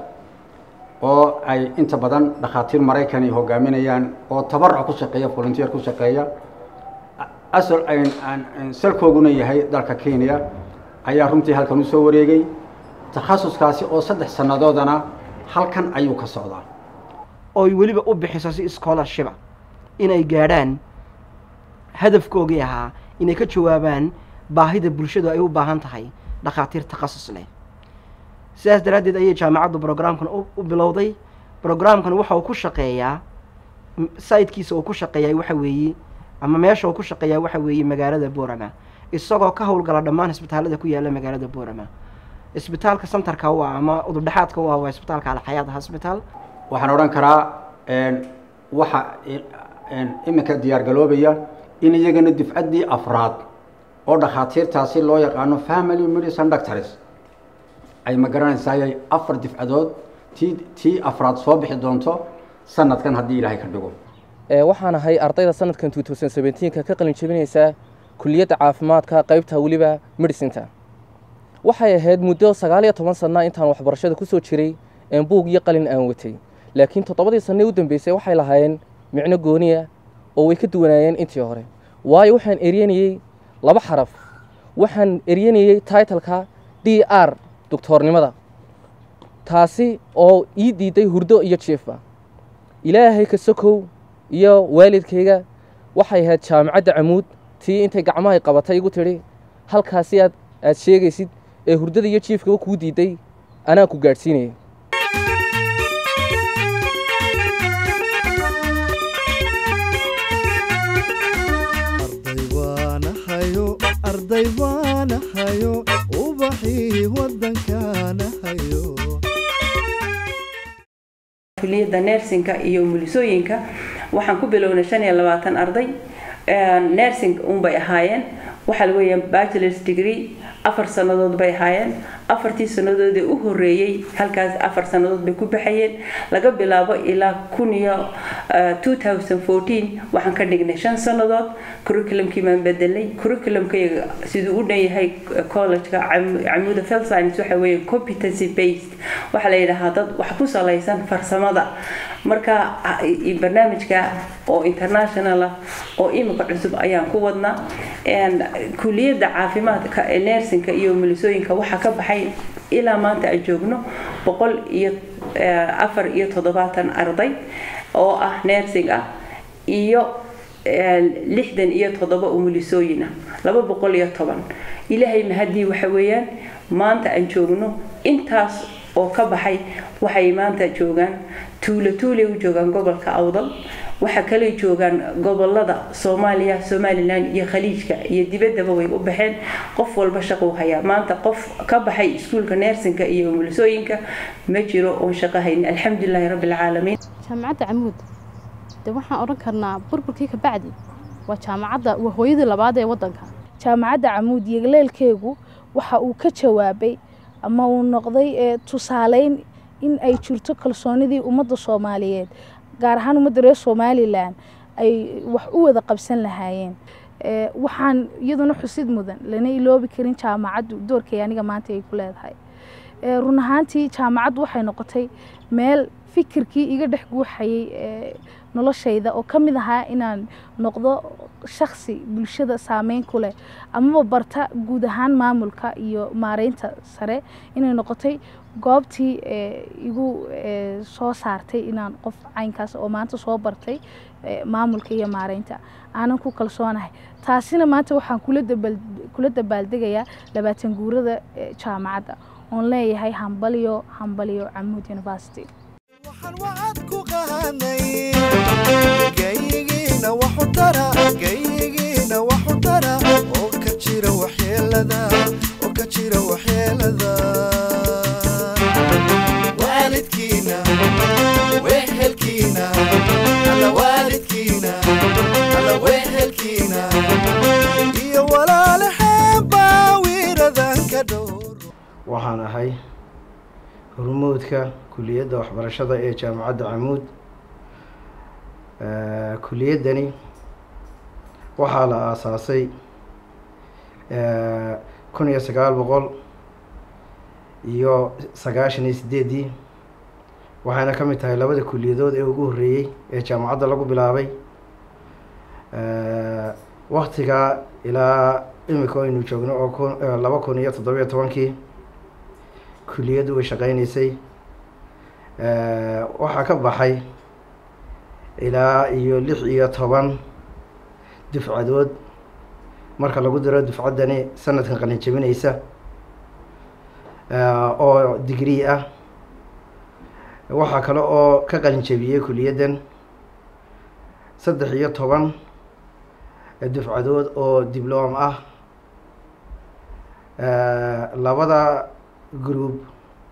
oo ay inta badan dhakhaatiir maraykan ay hogaaminayaan oo tabaruc ku shaqeeya volunteer ku shaqeeya asal salkooguna yahay dalka kenya ayaa runtii halkan usoo wareegay takhasuskaasi oo saddex sannadoodana halkan ayuu ka socdaa ooy weliba u bixiso si scholarshipa inay gaadhaan hadafkoogii ahaa inay ka jawaabaan baahida bulshadu ay u baahan tahay dhakhaatiir takhasus leh sidaas daraaddeed ayay jaamacaddu brograamkan u bilowday brograamkan waxa uu ku shaqeeyaa sayidkiisa uu ku shaqeeyaa waxa weeye ama meesha uu ku shaqeeyaa waxa weeye magaalada boorama isagoo ka howlgala dhammaan isbitaalada ku yaala magaalada boorama isbitaalka santarka u ah ama udubdhexaadka u ah waa isbitaalka alxayaad hosbitaal waxaan odhan karaa waxa iminka diyaargaloobaya in iyagana difcaddii afraad oo dhakhaatiirtaasi loo yaqaano family medicine doctors ay ma garanaysayay afar difcadood tii tii afraad soo bixi doonto sanadkan haddii ilaahay ka dhigo waxaan ahay ardayda sanadkan two thousand seventeenka ka qalin jebinaysa kuliyadda caafimaadka qaybta weliba medicinta waxay ahayd muddo sagaal iyo toban sana intaan waxbarashada kusoo jiray een buug iyo qalin aan watay laakiin toddobadii sanne u dambeysay waxay lahaayeen micno gooniya oo way ka duwanaayeen intii hore waayo waxaan eryanayey laba xaraf waxaan eryanayey titleka d r doctoornimada taasi oo ii diiday hurdo iyo jiifa ilaahay ka sokow iyo waalidkayga waxay ahayd jaamacadda camuud tii intay gacmahay qabatay igu tidhi halkaasi aad aad sheegaysid ee hurdada iyo jiifkaba kuu diiday anaa ku gaadhsiinaya arday waanahayo ubaxii wadankaanahayo kuliyadda nersinka iyo umulisooyinka waxaan ku bilownay shan iyo labaatan arday nersing unbay ahaayeen waxaa la weeyaa bachelors degree afar sannadood bay ahaayeen afartii sannadoodee u horeeyey halkaas afar sannadood bay ku baxayeen laga bilaabo ilaa kun iyo two thousand fourteen waxaan ka dhignay shan sannadood curriculumkii baan bedelay curriculumkayga siduu u dhan yahay collegeka camuuda field science waxa weeye competency based waxaa la yidhaahaa dad wax ku salaysan farsamada marka barnaamijka oo international ah oo imika cusub ayaan ku wadnaa kuliyadda caafimaadka ee nersinka iyo milisooyinka waxaa ka baxay ilaa maanta aan joogno boqol iyo afar iyo toddobaatan arday oo ah nersing ah iyo lixdan iyo toddoba umulisooyin ah laba boqol iyo toban ilaahay mahadii waxa weeyaan maanta aan joogno intaas oo ka baxay waxay maanta joogaan tuulo tuulay u joogaan gobolka awdal waxa kale joogaan gobolada soomaaliya somalilan iyo khaliijka iyo dibaddaba way u baxeen qof walba shaqou hayaa maanta qof ka baxay iskuulka neersinka iyo umulisooyinka ma jiro oon shaqo hayn alxamdulilaahi rabbi alcaalamiin jaamacadda camuud de waxaan odhan karnaa burburkii ka bacdi waa jaamacadda waa hooyadii labaad ee waddanka jaamacadda camuud yegleelkeegu waxa uu ka jawaabay ama uu noqday tusaaleyn in ay jirto kalsoonidii ummadda soomaaliyeed gaar ahaan ummadda reer somalilan ay wax u wada qabsan lahaayeen waxaan iyaduna xusid mudan lana iloobi karin jaamacaddu doorkay aniga maanta ay ku leedahay run ahaantii jaamacaddu waxay noqotay meel fikirkii iga dhex guuxayay ee, noloshayda oo ka mid ahaa inaan noqdo shakhsi bulshada saameyn ku leh amaba barta guud ahaan maamulka iyo maareynta sare inay noqotay goobtii ee, igu ee, soo saartay inaan qof caynkaas oo maanta soo bartay ee, maamulka iyo maareynta aanan ku kalsoonahay taasina maanta waxaan kula dabal kula dabaaldegayaa labaatan guurada ee, jaamacadda oon leeyahay hambalyo hambalyo camuud university gayigiina waxu tara gayigiina waxu tara oo ka jira waxyeelada oo ka jira waxyeelada waalidkiina wehelkiina alla waalidkiina alla wehelkiina iyo walaalahaan baa wiiradan ka dhow waxaan ahay hormuudka kuliyadda waxbarashada ee jaamacadda camuud Eh, kuliyaddani waxaa la aasaasay eh, kun iyo sagaal boqol iyo sagaashan iyo sideeddii waxayna ka mid tahay labada kuliyadood ee ugu horreeyey ee jaamacadda lagu bilaabay Eh, waktigaa ilaa imika aynu joogno oo kun eh, laba kun iyo toddobiyo tobankii kuliyaddu way shaqeynaysay Eh, waxaa ka baxay ilaa iyo lix iyo toban dufcadood marka lagu diro dufcaddani sanadkan qalin jebinaysa eh, oo digrii ah waxaa kale oo ka qalin jebiyey kuliyaddan saddex iyo toban dufcadood oo dibloom ah Eh, labada group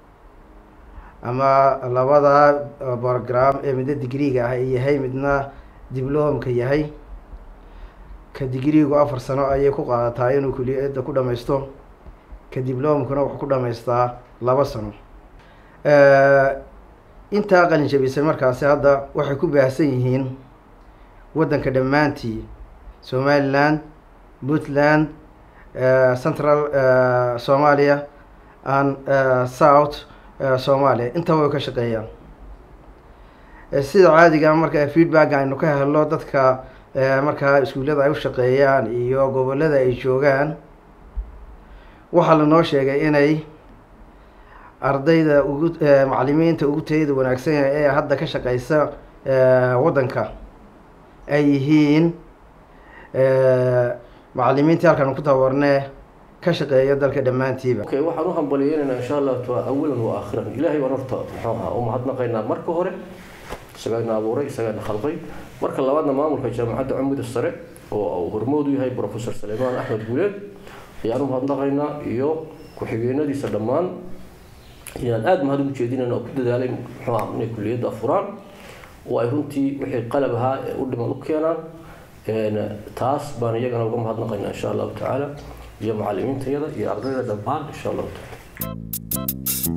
ama labada eh, program ee midna digriiga ah ay yahay midna dibloomka yahay ka digriigu afar sano ayay ku qaadataa inuu kuliyadda ku dhammaysto ka dibloomkuna wuxuu ku dhammaystaa laba sano Eh, intaa qalin jabisay markaasi hadda waxay ku baahsan yihiin waddanka dhammaantii somaliland puntland eh, central eh, somalia and eh, south eh, somalia intaba way ka shaqeeyaan Eh, sida caadiga marka feedback aynu ka helno dadka eh, markaa iskuullada ay u shaqeeyaan iyo gobollada ay joogaan waxaa lanoo sheegay inay ardayda ugu eh, macallimiinta ugu tayada wanaagsan yahay ee hadda ka shaqeysa eh, waddanka ay yihiin eh, macallimiintii halkan ku tababarnee ka shaqeeya dalka dhammaantiiba okay waxaan u hambaliyeynaynaa insha allah ta awalan wa aakhiran ilaahay baan horta muxuu ahaa u mahadnaqaynaa marka hore isagaana abuuray isagaana khalqay marka labaadna maamulka jaamacadda cumud sare oo uu hormood u yahay professor saleymaan axmed guuleed ayaan u mahadnaqaynaa iyo ku-xigeenadiisa dhammaan inaan aada mahad ugu jeedinayna oo ku dadaalay muxuu ahaa inay kuliyadda furaan oo ay runtii wixii qalab ahaa ee u dhiman u keenaan Een, taas baan iyagana uga mahadnaqaynaa insha allahu tacaala iyo macallimiintayada iyo ardayda dhammaan insha allahu tacaala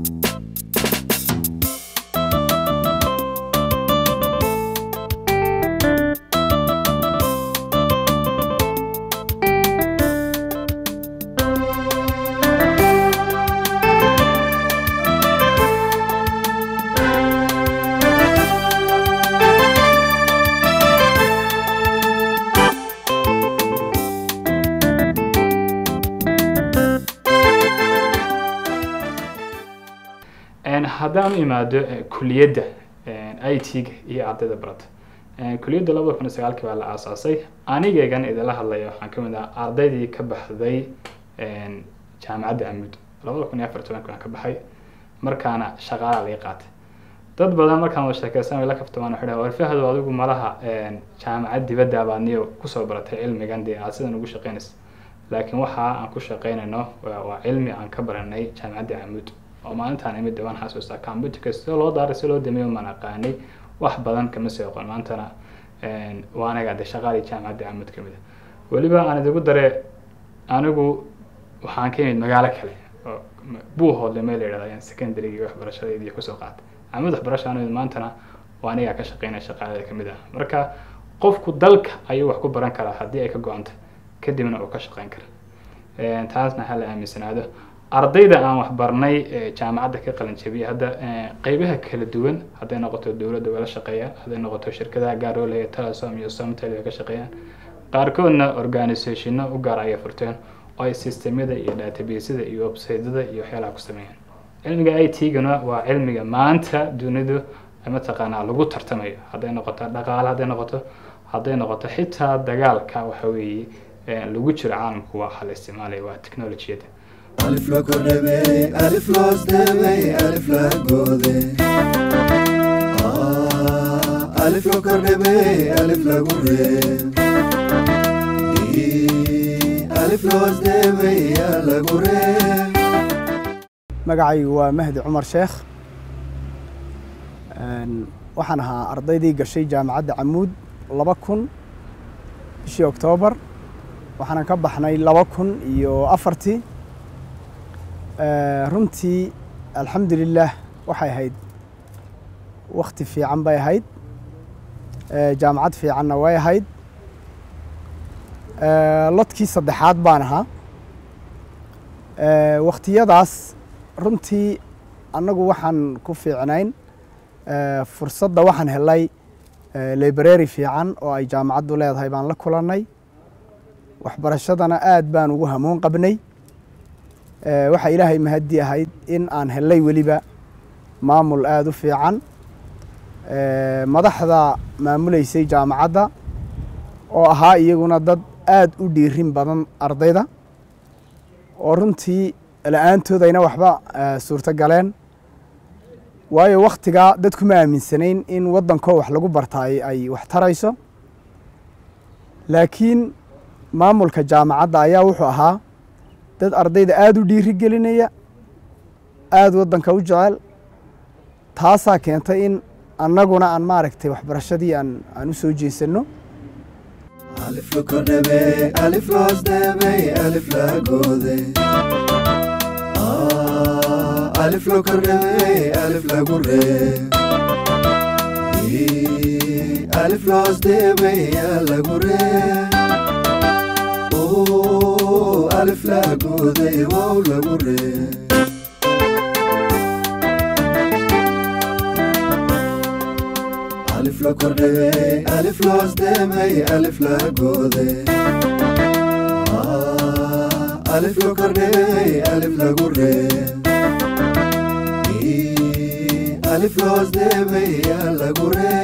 Een, haddaan u imaado eh, kuliyadda i t-ga iyo ardayda barata Een, kuliyadda labada kun iyo sagaalkii baa la aasaasay anigeegan idinla hadlaya waxaan ka mid ah ardaydii ka baxday een, jaamacadda amud labada kun iyo afar tobanki waan ka baxay markaana shaqaalaa laga qaatay dad badan markaan wada sheekeysan way la kaftamaan waxay dhahaan warfahadu adigu malaha een, jaamacad dibadda baad niyo kusoo baratay cilmigan dee aad sidan ugu shaqeynaysa laakiin waxa aan ku shaqeynayno waa waa cilmi aan ka baranay jaamacadda amud oo maalintaan imid dhawaan xasuustaa computerka sida loo daaray si loo dameeyo maan aqaanay wax badan kama sii aqoon maantana een, waa anaga de shaqaalii jaamacadda amud ka mid ah weliba aan idigu dare anigu waxaan ka imid magaalo kale oo buuhoodle meel la yidhahda ayaan secondarygii waxbarashadeedii kusoo qaatay camud waxbarasha anu maantana waa anigaa ka shaqeynaya shaqaalada ka mid ah marka qofku dalka ayuu wax ku baran karaa haddii ay ka go-anta kadibna uu ka shaqeyn kara Een, taasna ha la aaminsanaado ardayda aan waxbarnay ee jaamacadda ka qalin jabiyay hadda eh, qeybaha kala duwan hadday noqoto dowladda wala shaqeeyaan hadday noqoto shirkadaha gaar oo leeya telesom iyo somtel ay ka shaqeeyaan qaarkoodna organisationno u gaar ayay furteen oo ay systemyada iyo databaseda iyo websiteyada iyo waxyaalaha ku sameeyaan cilmiga i t-gana waa cilmiga maanta dunidu mataqaanaa lagu tartamayo hadday noqoto dhaqaale hadday noqoto hadday noqoto xitaa dagaalka waxa weeye eh, lagu jiro caalamku waa waxa la isticmaalaya waa technologiyada ألف لا كربي ألف لا استبي ألف لا جودي آه ألف لا كربي ألف لا جوري ألف لا استبي لا جوري magacaygu waa mahdi cumar sheekh Een, waxaan ahaa ardaydii gashay jaamacadda camuud laba kun bishii oktoobar waxaanan ka baxnay laba kun iyo afartii Ee, runtii alxamdulilaah waxay ahayd wakti fiican bay ahayd Ee, jaamacad fiicanna way ahayd Ee, lodkii saddexaad baan ahaa Ee, wakhtiyadaas runtii annagu waxaan ku fiicnayn Ee, fursadda waxaan helay ee, library fiican oo ay jaamacaddu leedahay baan la kulannay waxbarashadana aad baan ugu hamuun qabnay Ee, waxaa ilaahay mahadi ahayd in aan helay weliba maamul aada u fiican Ee, madaxda maamuleysay jaamacadda oo ahaa iyaguna dad aad u dhiirin badan ardayda oo runtii la-aantoodayna waxba ee, suurto galeen waayo wakhtigaa dadku ma aaminsanayn in waddankoo wax lagu bartaay ay wax tarayso laakiin maamulka jaamacadda ayaa wuxuu ahaa dad ardayda aada u dhiiri gelinaya aada waddanka u jecel taasaa keentay in annaguna aan maaragtay waxbarashadii aan aan u soo jeesanno ألف لا كربي ألف لا استبي ألف لا جودي آه ألف لا كربي ألف لا جوري ألف لا استبي لا جوري أوه ألف لا جودي واو لا جوري ألف لا كربي ألف لا استبي ألف لا جودي آه ألف لا كربي ألف لا جوري ألف لا استبي لا جوري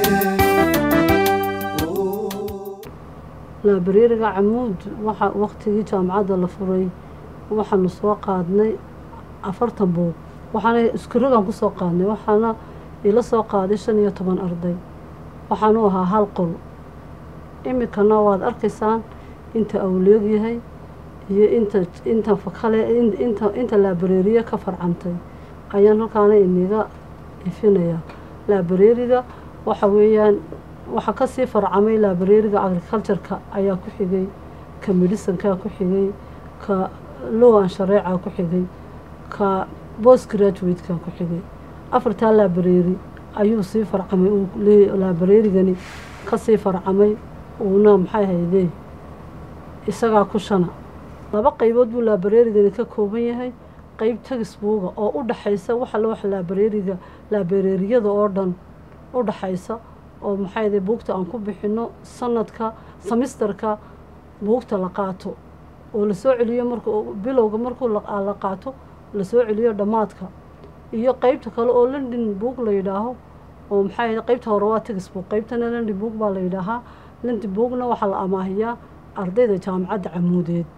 laabareeriga camuud waxa waqtigii jaamacadda la furay waxaanu soo qaadnay afartan buug waxaana iskurigaan kusoo qaadnay waxaana ila soo qaaday shan iyo toban arday waxaanu ahaa hal qol iminkana waad arkaysaan inta awleeg yahay iyo inta inta fakale inta inta laabareeriye ka farcantay ayaan halkaana iniga ifinayaa laabareeriga waxa weeyaan waxaa kasii farcamay laabareeriga agricultureka ayaa ku xigay ka medicinka ku xigay ka lowan shareeca ku xigay ka post graduateka ku xigay afartaa laabareeri ayuu sii farcamay uu laabareerigani kasii farcamay uuna maxay haydee isagaa ku shana laba qaybood buu laabareerigani ka kooban yahay qeyb tagisbuuga oo u dhaxaysa waxa la waxa laabareeriga laabareeriyada oo dhan u dhaxaysa oo maxay buugta aan ku bixino sanadka semisterka buugta la qaato oo lasoo celiyo marka bilowga markuu la qaato lasoo celiyo dhammaadka iyo qeybta kale oo london book la yidhaaho oo maxay qeybta hore waa textbook qeybtana london book baa la yidhaahaa london bookna waxaa la amaahiyaa ardayda jaamacadda camuudeed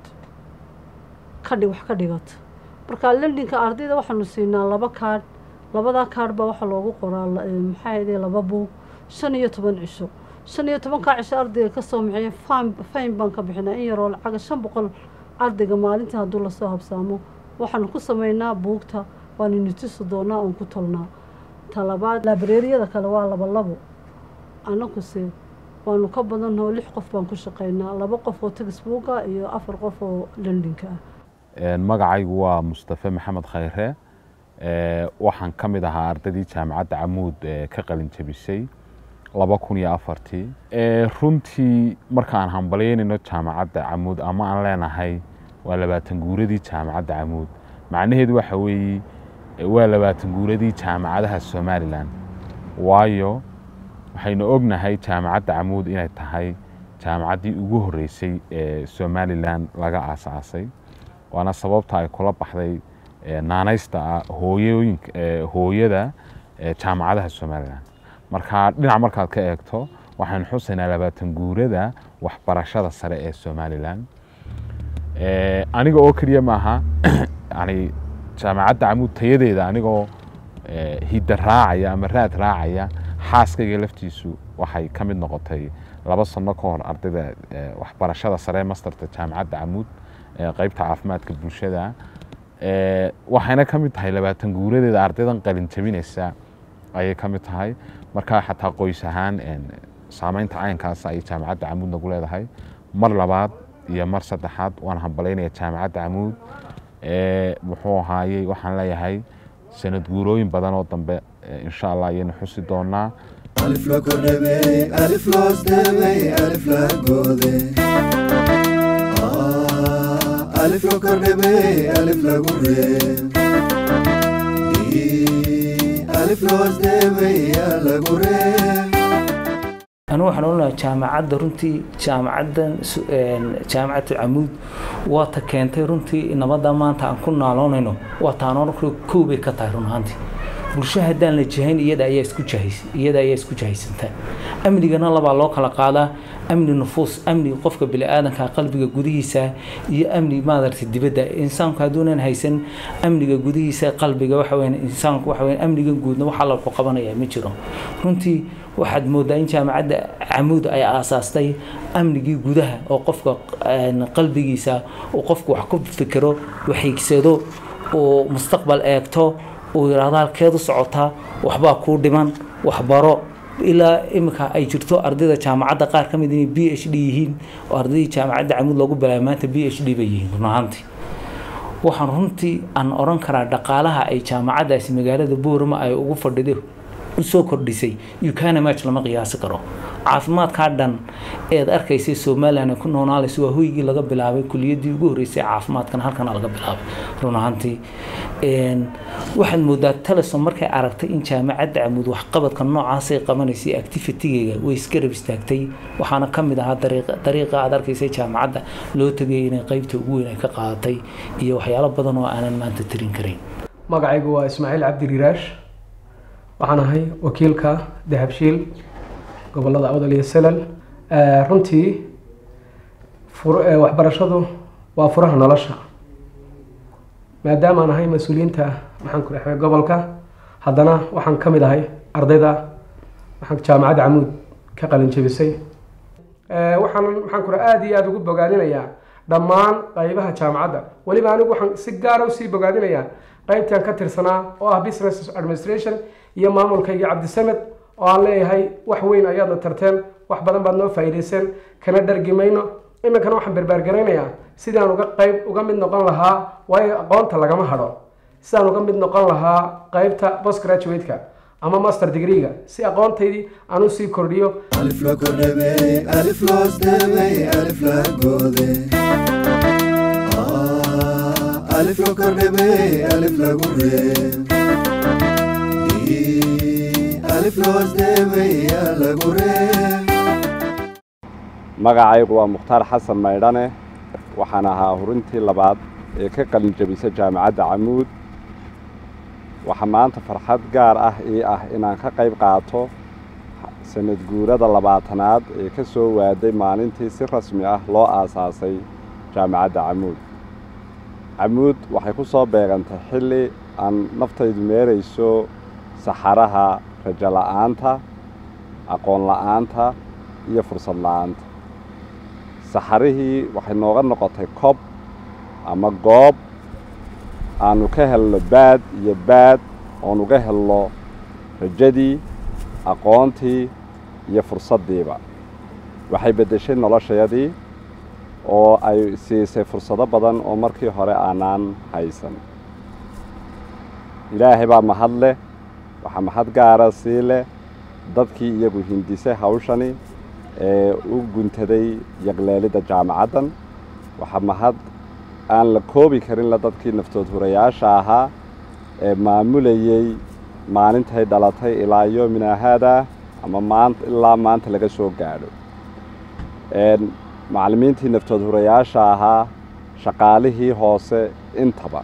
kadhig wax ka dhigata marka londonka ardayda waxaanu siinaa laba kaadh labadaa kaadh baa waxaa loogu qoraa maxay laba buug shan iyo toban cisho shan iyo tobankaa cisho ardayga kasoo maxeeye fayn baan ka bixinaa in yaroo lacaga shan boqol ardayga maalintii hadduu lasoo habsaamo waxaanu ku sameynaa buugta waanu nitusi doonaa oon ku tolnaa talabaad laabareeriyada kale waa laba labo annakuse waanu ka badanoo lix qof baan ku shaqeynaa laba qof oo tagisbuuga iyo afar qof oo londonka ah magacaygu waa mustafe maxamed khayre waxaan ka mid ahaa ardaydii jaamacadda camuud ka qalin jabisay laba kun iyo afartii runtii markaan hambalyeynayno jaamacadda camuud ama aan leenahay waa labaatan guuradii jaamacadda camuud macnaheedu waxa weeye waa labaatan guuradii jaamacadaha somalilan waayo waxaynu ognahay jaamacadda camuud inay tahay jaamacaddii ugu horreysay ee somalilan laga aasaasay waana sababta ay kula baxday naanaysta ah hooyooyinka hooyada jaamacadaha somalilan marka dhinac markaad ka eegto waxaynu xusaynaa labaatan guurada waxbarashada sare ee somalilan aniga oo keliya maaha yani jaamacadda camuud tayadeeda anigoo hidda raacaya ama raad raacaya xaaskayga laftiisu waxay ka mid noqotay laba sano ka hor ardayda waxbarashada sare masterta jaamacadda camuud qeybta caafimaadka bulshada waxayna ka mid tahay labaatan guuradeeda ardaydan qalin jabinaysa ayay ka mid tahay marka xataa qoys ahaan saameynta caynkaas ayay jaamacadda camuud nagu leedahay mar labaad iyo mar saddexaad waan hambalaynaya jaamacadda camuud muxuu ahaayey waxaan leeyahay sanad guurooyin badan oo dambe insha allah ayaynu xusi doonaa alif la kordhabey alif loos dhabey alif la goode alif la kordhabey alif lagu reeb alif loos dhabey yaa lagu reeb anu waxaan odhanayaa jaamacadda runtii jaamacaddan jaamacadda camuud waa ta keentay runtii nabadda maanta aan ku naaloonayno waa taan odhan karo kow bay ka tahay run ahaantii bulsho haddaan la jahayn iyada ayaa isku jahays iyada ayaa isku jahaysantaa amnigana labaa loo kala qaadaa amni nufuus amni qofka bini'aadanka qalbiga gudihiisa iyo amni maadarta dibadda insaanku hadduunan haysan amniga gudihiisa qalbiga waxa weyn insaanku waxa weyn amniga guudna waxaa lagu qabanayaa ma jiro runtii waxaad moodaa in jaamacadda camuud ay aasaastay amnigii gudaha oo qofka qalbigiisa uu qofku wax ku fikiro waxiigsado uu mustaqbal eegto uu yidhaahdo halkeed u socotaa waxbaa kuu dhiman waxbaro ilaa iminka ay jirto ardayda jaamacadda qaar ka mid inay b h d yihiin oo ardaydii jaamacadda camuud loogu bilaabay maanta b h d bay yihiin run ahaantii waxaan runtii aan odhan karaa dhaqaalaha ay jaamacaddaasi magaalada boorama ay ugu fadhido usoo kordhisay ukanamach lama qiyaasi karo caafimaadkaa dhan eed arkaysay somalilan ay ku noolaalayso waa hoygii laga bilaabay kuliyadii ugu horreysay caafimaadkana halkana laga bilaabay run ahaantii waxaad moodaa telesom markay aragtay in jaamacadda camuud waxqabadka noocaasay qabanaysay activitigeyga way isgarab istaagtay waxaana ka mid ahaa dariiqa aad arkaysay jaamacadda loo tegay inay qeybta ugu weyn ay ka qaadatay iyo waxyaalo badan oo aanan maanta tirin karin magacaygu waa ismaaciil cabdi riiraash waxaan ahay wakiilka dahabshiil gobolada awdal iyo selal runtii waxbarashadu waa furaha nolosha maadaama aan ahay mas-uuliyiinta maxaan ku dhexay gobolka haddana waxaan ka mid ahay ardayda waxaan jaamacadda camuud ka qalin jebisay waxaan maxaan ku aada iyo aada ugu bogaadinayaa dhammaan qaybaha jaamacadda weliba anigu waxaan si gaara usii bogaadinayaa qaybtaan ka tirsanaa oo ah business administration iyo maamulkayga cabdisamed oo aan leeyahay wax weyn ayaadna tarteen wax badan baad noo faa'iidayseen kana dhargi mayno iminkana waxaan berbaargaraynayaa sidaan uga qayb uga mid noqon lahaa waayo aqoonta lagama hadho sidaan uga mid noqon lahaa qaybta post graduate-ka ama master degree-ga si aqoontaydii aan u sii kordhiyo alif la kordhabey alif loos dhabey alif la goode alif la kordhabey alif lagu reeb alif loos dhabey yaa lagu reeb magacaygu waa mukhtaar xasan maydhane waxaan ahaa hurintii labaad ee ka qalin jebisa jaamacadda camuud waxaa maanta farxad gaar ah ii ah inaan ka qayb qaato sanad guurada labaatanaad ee ka soo waaday maalintii si rasmi ah loo aasaasay jaamacadda camuud camuud waxay ku soo beegantay xilli aan naftaydu meerayso saxaraha rajo la'aanta aqoon la'aanta iyo fursad la'aanta saxarihii waxay nooga noqotay kob ama goob aanu ka helno baad iyo baad oon uga helno rajadii aqoontii iyo fursaddiiba waxay beddeshay noloshayadii oo ay siisay fursado badan oo markii hore aanaan haysan ilaahay baa mahad leh waxaa mahad gaara sii leh dadkii iyagu hindisay hawshani ee u guntaday yaqleelidda jaamacaddan waxaa mahad aan la koobi karin la dadkii naftood hurayaasha ahaa ee maamulayey maalintay dhalatay ilaa yoomina haada ama maanta ilaa maanta laga soo gaadho macallimiintii naftood hurayaasha ahaa shaqaalihii hoose intaba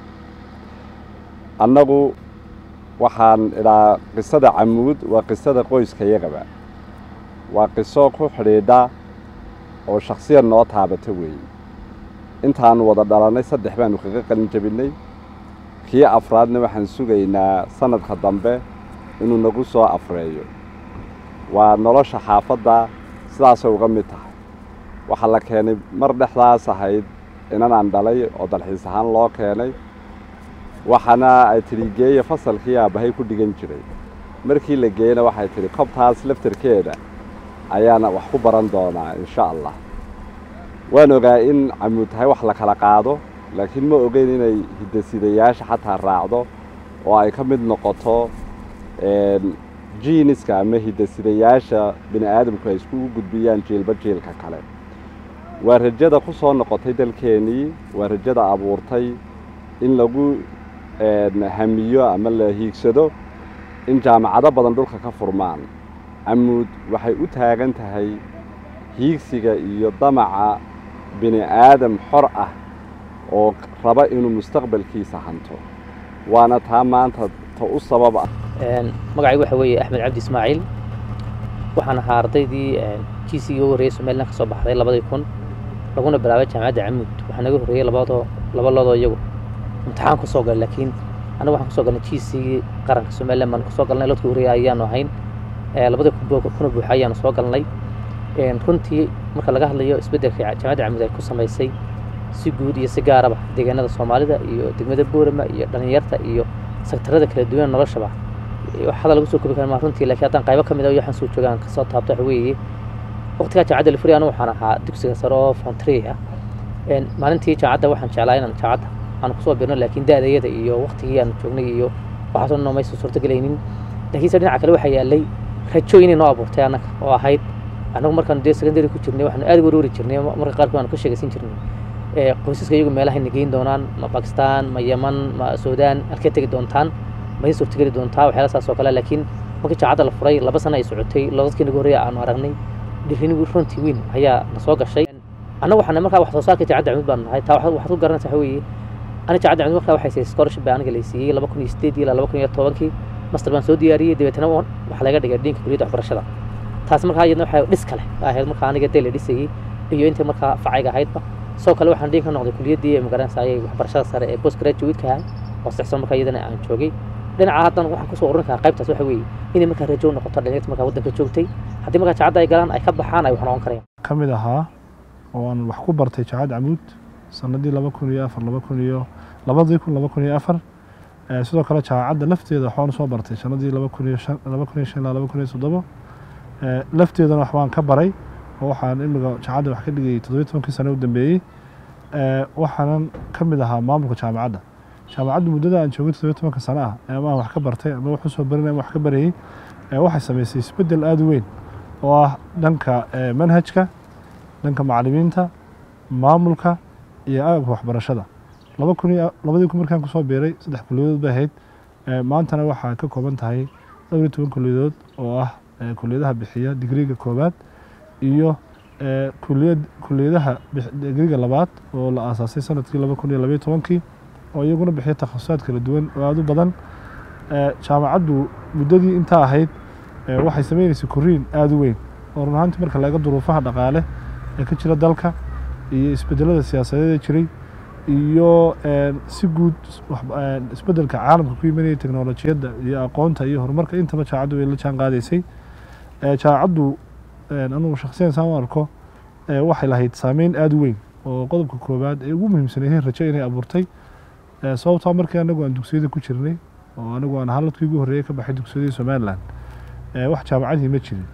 annagu waxaan idhaa qisada camuud waa qisada qoyskayagaba waa qiso ku xidhiidha oo shakhsiyan noo taabata weeye intaannu wada dhalannay saddex baannu kaga qalin jabinnay kii afraadna waxaan sugaynaa sannadka dambe inuu nagu soo afreeyo waa nolosha xaafadda sidaasay uga mid tahay waxaa la keenay mar dhexdaas ahayd inanaan dhalay oo dalxiis ahaan loo keenay waxaana ay tidhi geeya fasalkii aabbahay ku dhigan jiray markii la geeyena waxay tidhi kobtaas laftarkeeda ayaana wax ku baran doonaa insha allah waan ogaa in camuud tahay wax la kala qaado laakiin ma ogeyn inay hidasidayaasha xataa raacdo oo ay ka mid noqoto jiiniska ama hidasidayaasha bini aadamku ay iskugu gudbiyaan jiilba jiilka kale waa rajada ku soo noqotay dalkeennii waa rajada abuurtay in lagu hamiyo ama la hiigsado in jaamacado badan dhulka ka furmaan camuud waxay u taagan tahay hiigsiga iyo damaca bini aadam xor ah oo raba inuu mustaqbalkiisa hanto waana taa maanta ta u sabab ah magacaygu waxa weeye axmed cabdi ismaaciil waxaan ahaa ardaydii g c ugu horreeyey somalilan ka soo baxday labadii kun laguna bilaabay jaamacadda camuud waxaa naga horreeyey labadoo laba loodoo iyagu imtixaan ku soo galay laakiin anagu waxaan kusoo galnay g c qaranka somalilan baan kusoo galnay lodkii horreeyey ayaanu ahayn labadii kuna buuxa ayaanu soo galnay runtii marka laga hadlayo isbeddelka jaamacadda camuud ay ku samaysay si guud iyo si gaaraba deegaanada soomaalida iyo degmada boorama iyo dhallinyarta iyo sektarada kala duwan noloshaba wax hadal lagu soo koobi kara maa runtii laakiin haddaan qaybo ka mid ah waxaan soo joogaan kasoo taabto waxa weeye waqtigaa jaamacadda lifuri anu waxaan ahaa dugsiga sare oo fontry ah maalintii jaamacadda waxaan jeclaa inaan jaamacadda aan kusoo birno laakiin da-dayada iyo waqtigii aan joognay iyo waxaasoo dhan maysan suurtagelaynin laakiinse dhinaca kale waxaa yaalay rajo inay noo abuurtay annaga oo ahayd annagu markaan dee secondary ku jirnay waxaanu aad warwari jirnay marka qaarkood aanu ka sheegaysan jirnay qoysaska iyagu meelaha na geyn doonaan ma bakistan ma yeman ma suudaan halkee tegi doontaan ma idin suurtageli doontaa waxyaala saas oo kale laakiin markii jaacadda la furay laba sano ay socotay labadkii nagu horreeya aanu aragnay dhirini runtii weyn ayaa na soo gashay annagu waxaan markaa wax soo saarka jaacadda camud baanu nahay taa waxaad ku garanaysaa waxa weeye ani jaacadda camud markaa waxay siiyey scholarship baa aniga laysiiyey laba kun iyo sideed ilaa laba kun iyo tobankii master baan soo diyaariyey dabeetana waxaa laga dhigay dhinka kuliyadda waxbarashada taas markaa iyadna waxay dhis kale ahayd markaa aniga dee la dhisayey iyo intii markaa facayga ahaydba sidoo kale waxaan dhiin ka noqday kuliyaddii magaranaysaayay waxbarashada sare ee post graduate-ka ah oo sixsan markaa iyadana aan joogay dhinaca haddan waxaan kusoo ururin karaa qaybtaas waxa weeye inay markaa rajo noqoto dhalinyarta markaa waddanka joogtay haddii markaa jaacadda ay galaan ay ka baxaan ay wax noqon karayaan ka mid ahaa oo aan wax ku bartay jaacad camuud sanadii laba kun iyo afar laba kun iyo labadii kun laba kun iyo afar sidoo kale jaacadda lafteeda waxbaan soo bartay sanadii laba kun iyo shan laba kun iyo shan ilaa laba kun iyo toddoba lafteedana waxbaan ka baray oo waxaan imiga jaacadda wax ka dhigayay toddobiyi tobankii sano u dambeeyey waxaanan ka mid ahaa maamulka jaamacadda jaamacaddu muddada aan joogay toddobiyi tobanka sano ah ama aan wax ka bartay ama wax usoo barinay ama wax ka barayey waxay samaysay isbeddel aada u weyn oo ah dhanka manhajka dhanka macallimiinta maamulka iyo agabka waxbarashada laba kun iyo labadii kun markaan kusoo biiray saddex kuliyadood bay ahayd maantana waxaa ka kooban tahay dhowr iyo toban kuliyadood oo ah kuliyadaha bixiya digriga koowaad iyo kuliyad kuliyadaha digriga labaad oo la aasaasay sanadkii laba kun iyo labayo tobankii oo iyaguna bixiya takhasusaad kala duwan oo aada u badan jaamacaddu muddadii intaa ahayd waxay sameynaysay koriin aada u weyn oo run ahaantii marka laga duruufaha dhaqaale ee ka jira dalka iyo isbedelada siyaasadeed ee jiray iyo si guud isbedelka caalamka ku yimanaya teknolojiyadda iyo aqoonta iyo horumarka intaba jaamacaddu way la jaan qaadaysay jaamacaddu anugu shaksiyan saan u arko waxay lahayd saameyn aada u weyn oo qodobka koowaad ee ugu muhiimsanayd rajo inay abuurtay sababtoo markii anagu aan dugsiyada ku jirnay oo anigu aan haladkii ugu horreeyay ka baxay dugsiyadii somalilan wax jaamacadii ma jirin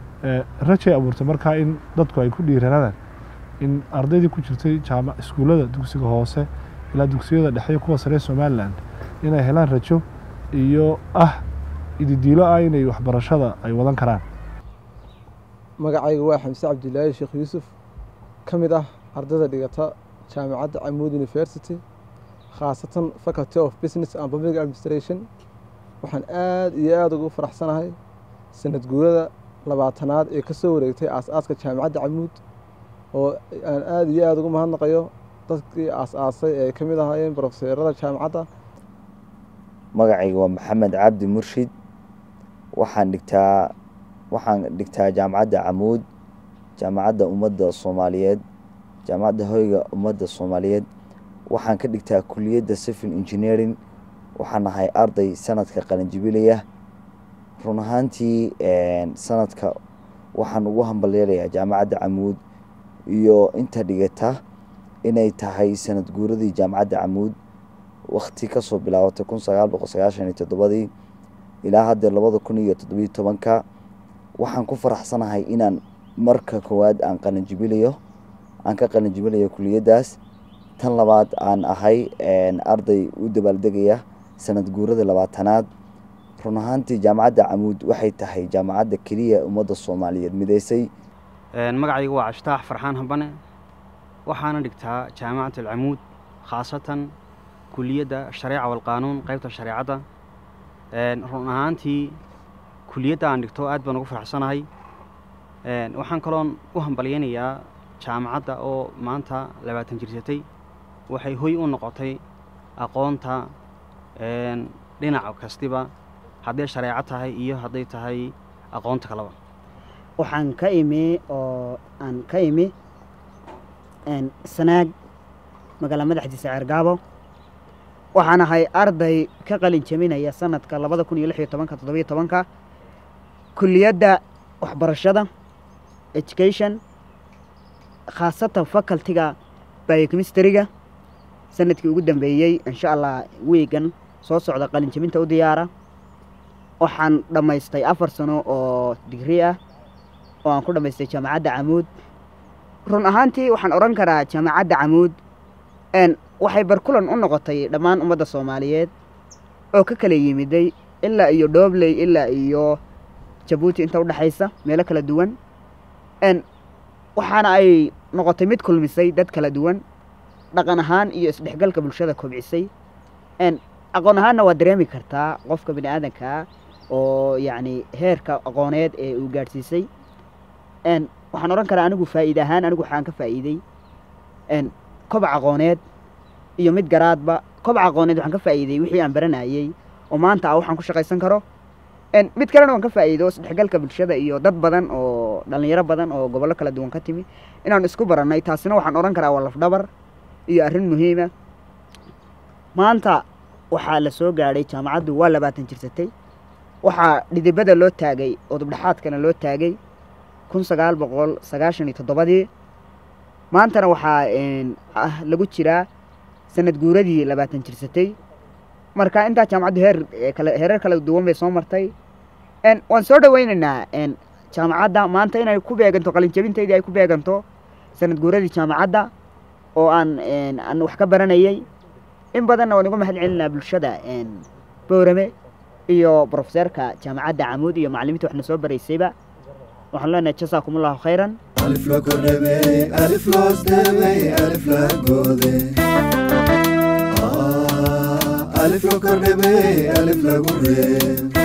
rajay abuurtay markaa in dadku ay ku dhiiranadaan in ardaydii ku jirtay jaama iskuullada dugsiga hoose ilaa dugsiyada dhexe kuwa sare somalilan inay helaan rajo iyo ah ididiilo ah inay waxbarashada ay wadan karaan magacayga waa xamse cabdilaahi sheekh yuusuf ka mid ah ardayda dhigata jaamacadda camuud university khaasatan faculty of business and public administration waxaan aad iyo aada ugu faraxsanahay sanad guurada labaatanaad ee ka soo wareegtay aas-aaska jaamacadda camuud oo aan aada iyo aada ugu mahadnaqayo dadkii aas-aasay ee ay ka mid ahaayeen brofeserada jaamacadda magacayga waa maxamed cabdi murshid waxaan dhigtaa waxaan dhigtaa jaamacadda camuud jaamacadda ummadda soomaaliyeed jaamacadda hoyga ummadda soomaaliyeed waxaan ka dhigtaa kuliyadda civil engineering waxaan ahay arday sanadka qalinjibilaya run ahaantii sanadka waxaan ugu hambalyeelayaa jaamacadda camuud iyo inta dhigata inay tahay sanad guuradii jaamacadda camuud wakti kasoo bilaabatay kun sagaal boqol sagaashan iyo toddobadii ilaa haddee labada kun iyo toddobiyo tobanka waxaan ku faraxsanahay inaan marka koowaad aan qalinjibilayo aan ka qalinjibilayo kuliyaddaas tan labaad aan ahay arday u dabaaldegaya sanad guurada labaatanaad run ahaantii jaamacadda camuud waxay tahay jaamacadda keliya ummadda soomaaliyeed mideysay magacayga waa cashtaax farxaan hambane waxaana dhigtaa jaamacat alcamuud khaasatan kuliyadda shareeca walqaanuun qaybta shareecadda run ahaantii kuliyadda aan dhigto aad baan ugu faraxsanahay waxaan kaloon u hambalyaynayaa jaamacadda oo maanta labaatan jirsatay waxay hoy u noqotay aqoonta dhinac kastiba hadday shareeco tahay iyo hadday tahay aqoonta kaleba waxaan ka imi oo aan ka imi sanaag magaala madaxdiisa ceergaabo waxaan ahay arday ka qalin jebinaya sanadka labada kun iyo lix iyo tobanka toddobiyo tobanka kuliyadda waxbarashada education khaasatan facultiga biochemistryga sanadkii ugu dambeeyey insha allah wiigan soo socda qalin jebinta u diyaara waxaan dhammaystay afar sano oo digri ah oo aan ku dhammaystay jaamacadda camuud run ahaantii waxaan odhan karaa jaamacadda camuud waxay barkulan u noqotay dhammaan ummadda soomaaliyeed oo ka kala yimiday ilaa iyo dhobley ilaa iyo jabuuti inta udhexaysa meelo kala duwan waxaana ay noqotay mid kulmisay dad kala duwan dhaqan ahaan iyo isdhexgalka bulshada kobcisay aqoon ahaanna waa dareemi kartaa qofka bini aadankaa oo yacni heerka aqooneed ee uu gaadhsiisay waxaan odhan karaa anigu faa'iide ahaan anigu waxaan ka faa'iiday kobac aqooneed iyo mid garaadba kobac aqooneed waxaan ka faa'iiday wixii aan baranayey oo maanta ah waxaan ku shaqaysan karo mid kalena waan ka faa'iido isdhexgalka bulshada iyo dad badan oo dhallinyaro badan oo gobollo kala duwan ka timi inaan isku barannay taasina waxaan odhan karaa waa lafdhabar iyo arrin muhiima maanta waxaa la soo gaadhay jaamacaddu waa labaatan jirsatay waxaa dhidibada loo taagay oo dubdhexaadkana loo taagay kun sagaal boqol sagaashan iyo toddobadii maantana waxaa lagu jiraa sanad guuradii labaatan jirsatay marka intaa jaamacaddu heer kale heerar kala duwan bay soo martay waan soo dhawaynaynaa jaamacadda maanta inay ku beeganto qalinjabintaydii ay ku beeganto sanad guuradii jaamacadda oo aan aan wax ka baranayay in badanna waan uga mahad celinaa bulshada boorame iyo brofeserka jaamacadda camuud iyo macallimiinta waxna soo baraysayba waxaan leenahay jasaakum allahu khayran alif la kordhabey alif loos dhabey alif la goode alif la kordhabey alif lagu reeb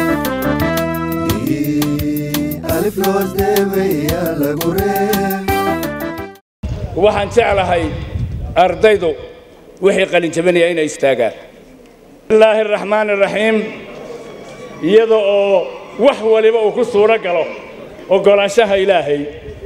alif loos dhabey yaa lagu reeb waxaan jeclahay ardaydu wixii qalin jabinaya inay istaagaan bismillaahi araxmaani araxiim iyada oo wax waliba uu ku suuro galo oggolaanshaha ilaahay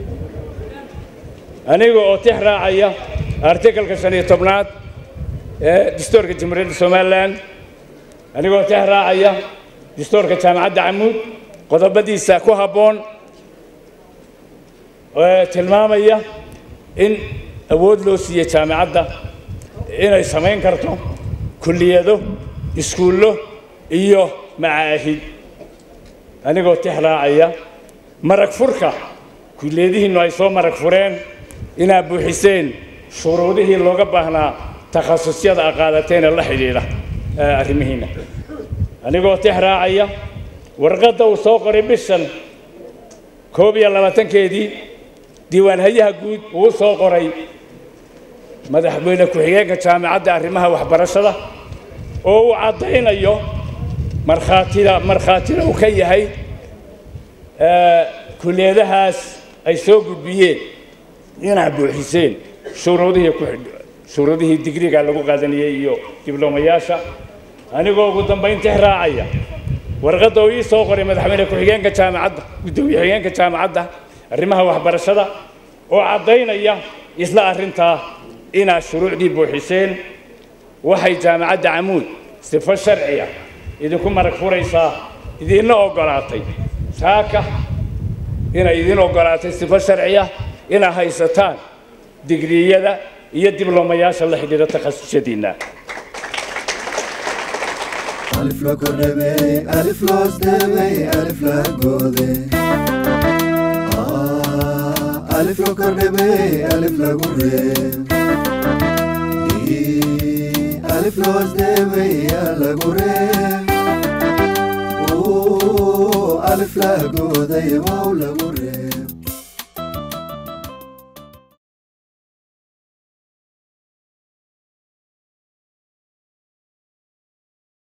aniga oo tix raacaya artikalka shan iyo tobnaad ee dastuurka jamhuuriyadda somalilan aniga oo tix raacaya dastuurka jaamacadda camuud qodobadiisa ku habboon ee tilmaamaya in awood loo siiye jaamacadda inay samayn karto kulliyado iskuullo iyo macaahid anigoo tix raacaya marag furka kulliyadihiinnu ay soo marag fureen inaad buuxiseen shuruudihii looga baahnaa takhasusyada a qaadateen ee la xidhiidha arrimihiinna anigoo tix raacaya warqadda uu soo qoray bishan koob iyo labaatankeedii diiwaanhayaha guud uu soo qoray madaxweyne ku-xigeenka jaamacadda arrimaha waxbarashada oo uu caddaynayo markhaatida markhaatina uu ka yahay kuliyadahaas ay soo gudbiyeen inaad buuxiseen shuruudihii ku shuruudihii digriga lagu qaadanayay iyo diblomayaasha anigoo ugu dambayntii raacaya warqadda uu ii soo qoray madaxweyne ku-xigeenka jaamacadda guddoomiye xigeenka jaamacadda arrimaha waxbarashada oo caddaynaya isla arrintaa inaad shuruucdii buuxiseen waxay jaamacadda camuud sifo sharciya idinku marag furaysaa idinna oggolaatay saaka inay idin oggolaatay sifo sharciya inaad haysataan digriyada iyo diblomayaasha la xidhiidha takhasusyadiinna ألف لا كربي ألف لا استبي ألف لا جودي آه ألف لا كربي ألف لا جوري ألف لا استبي لا جوري أوه ألف لا جودي واو لا جوري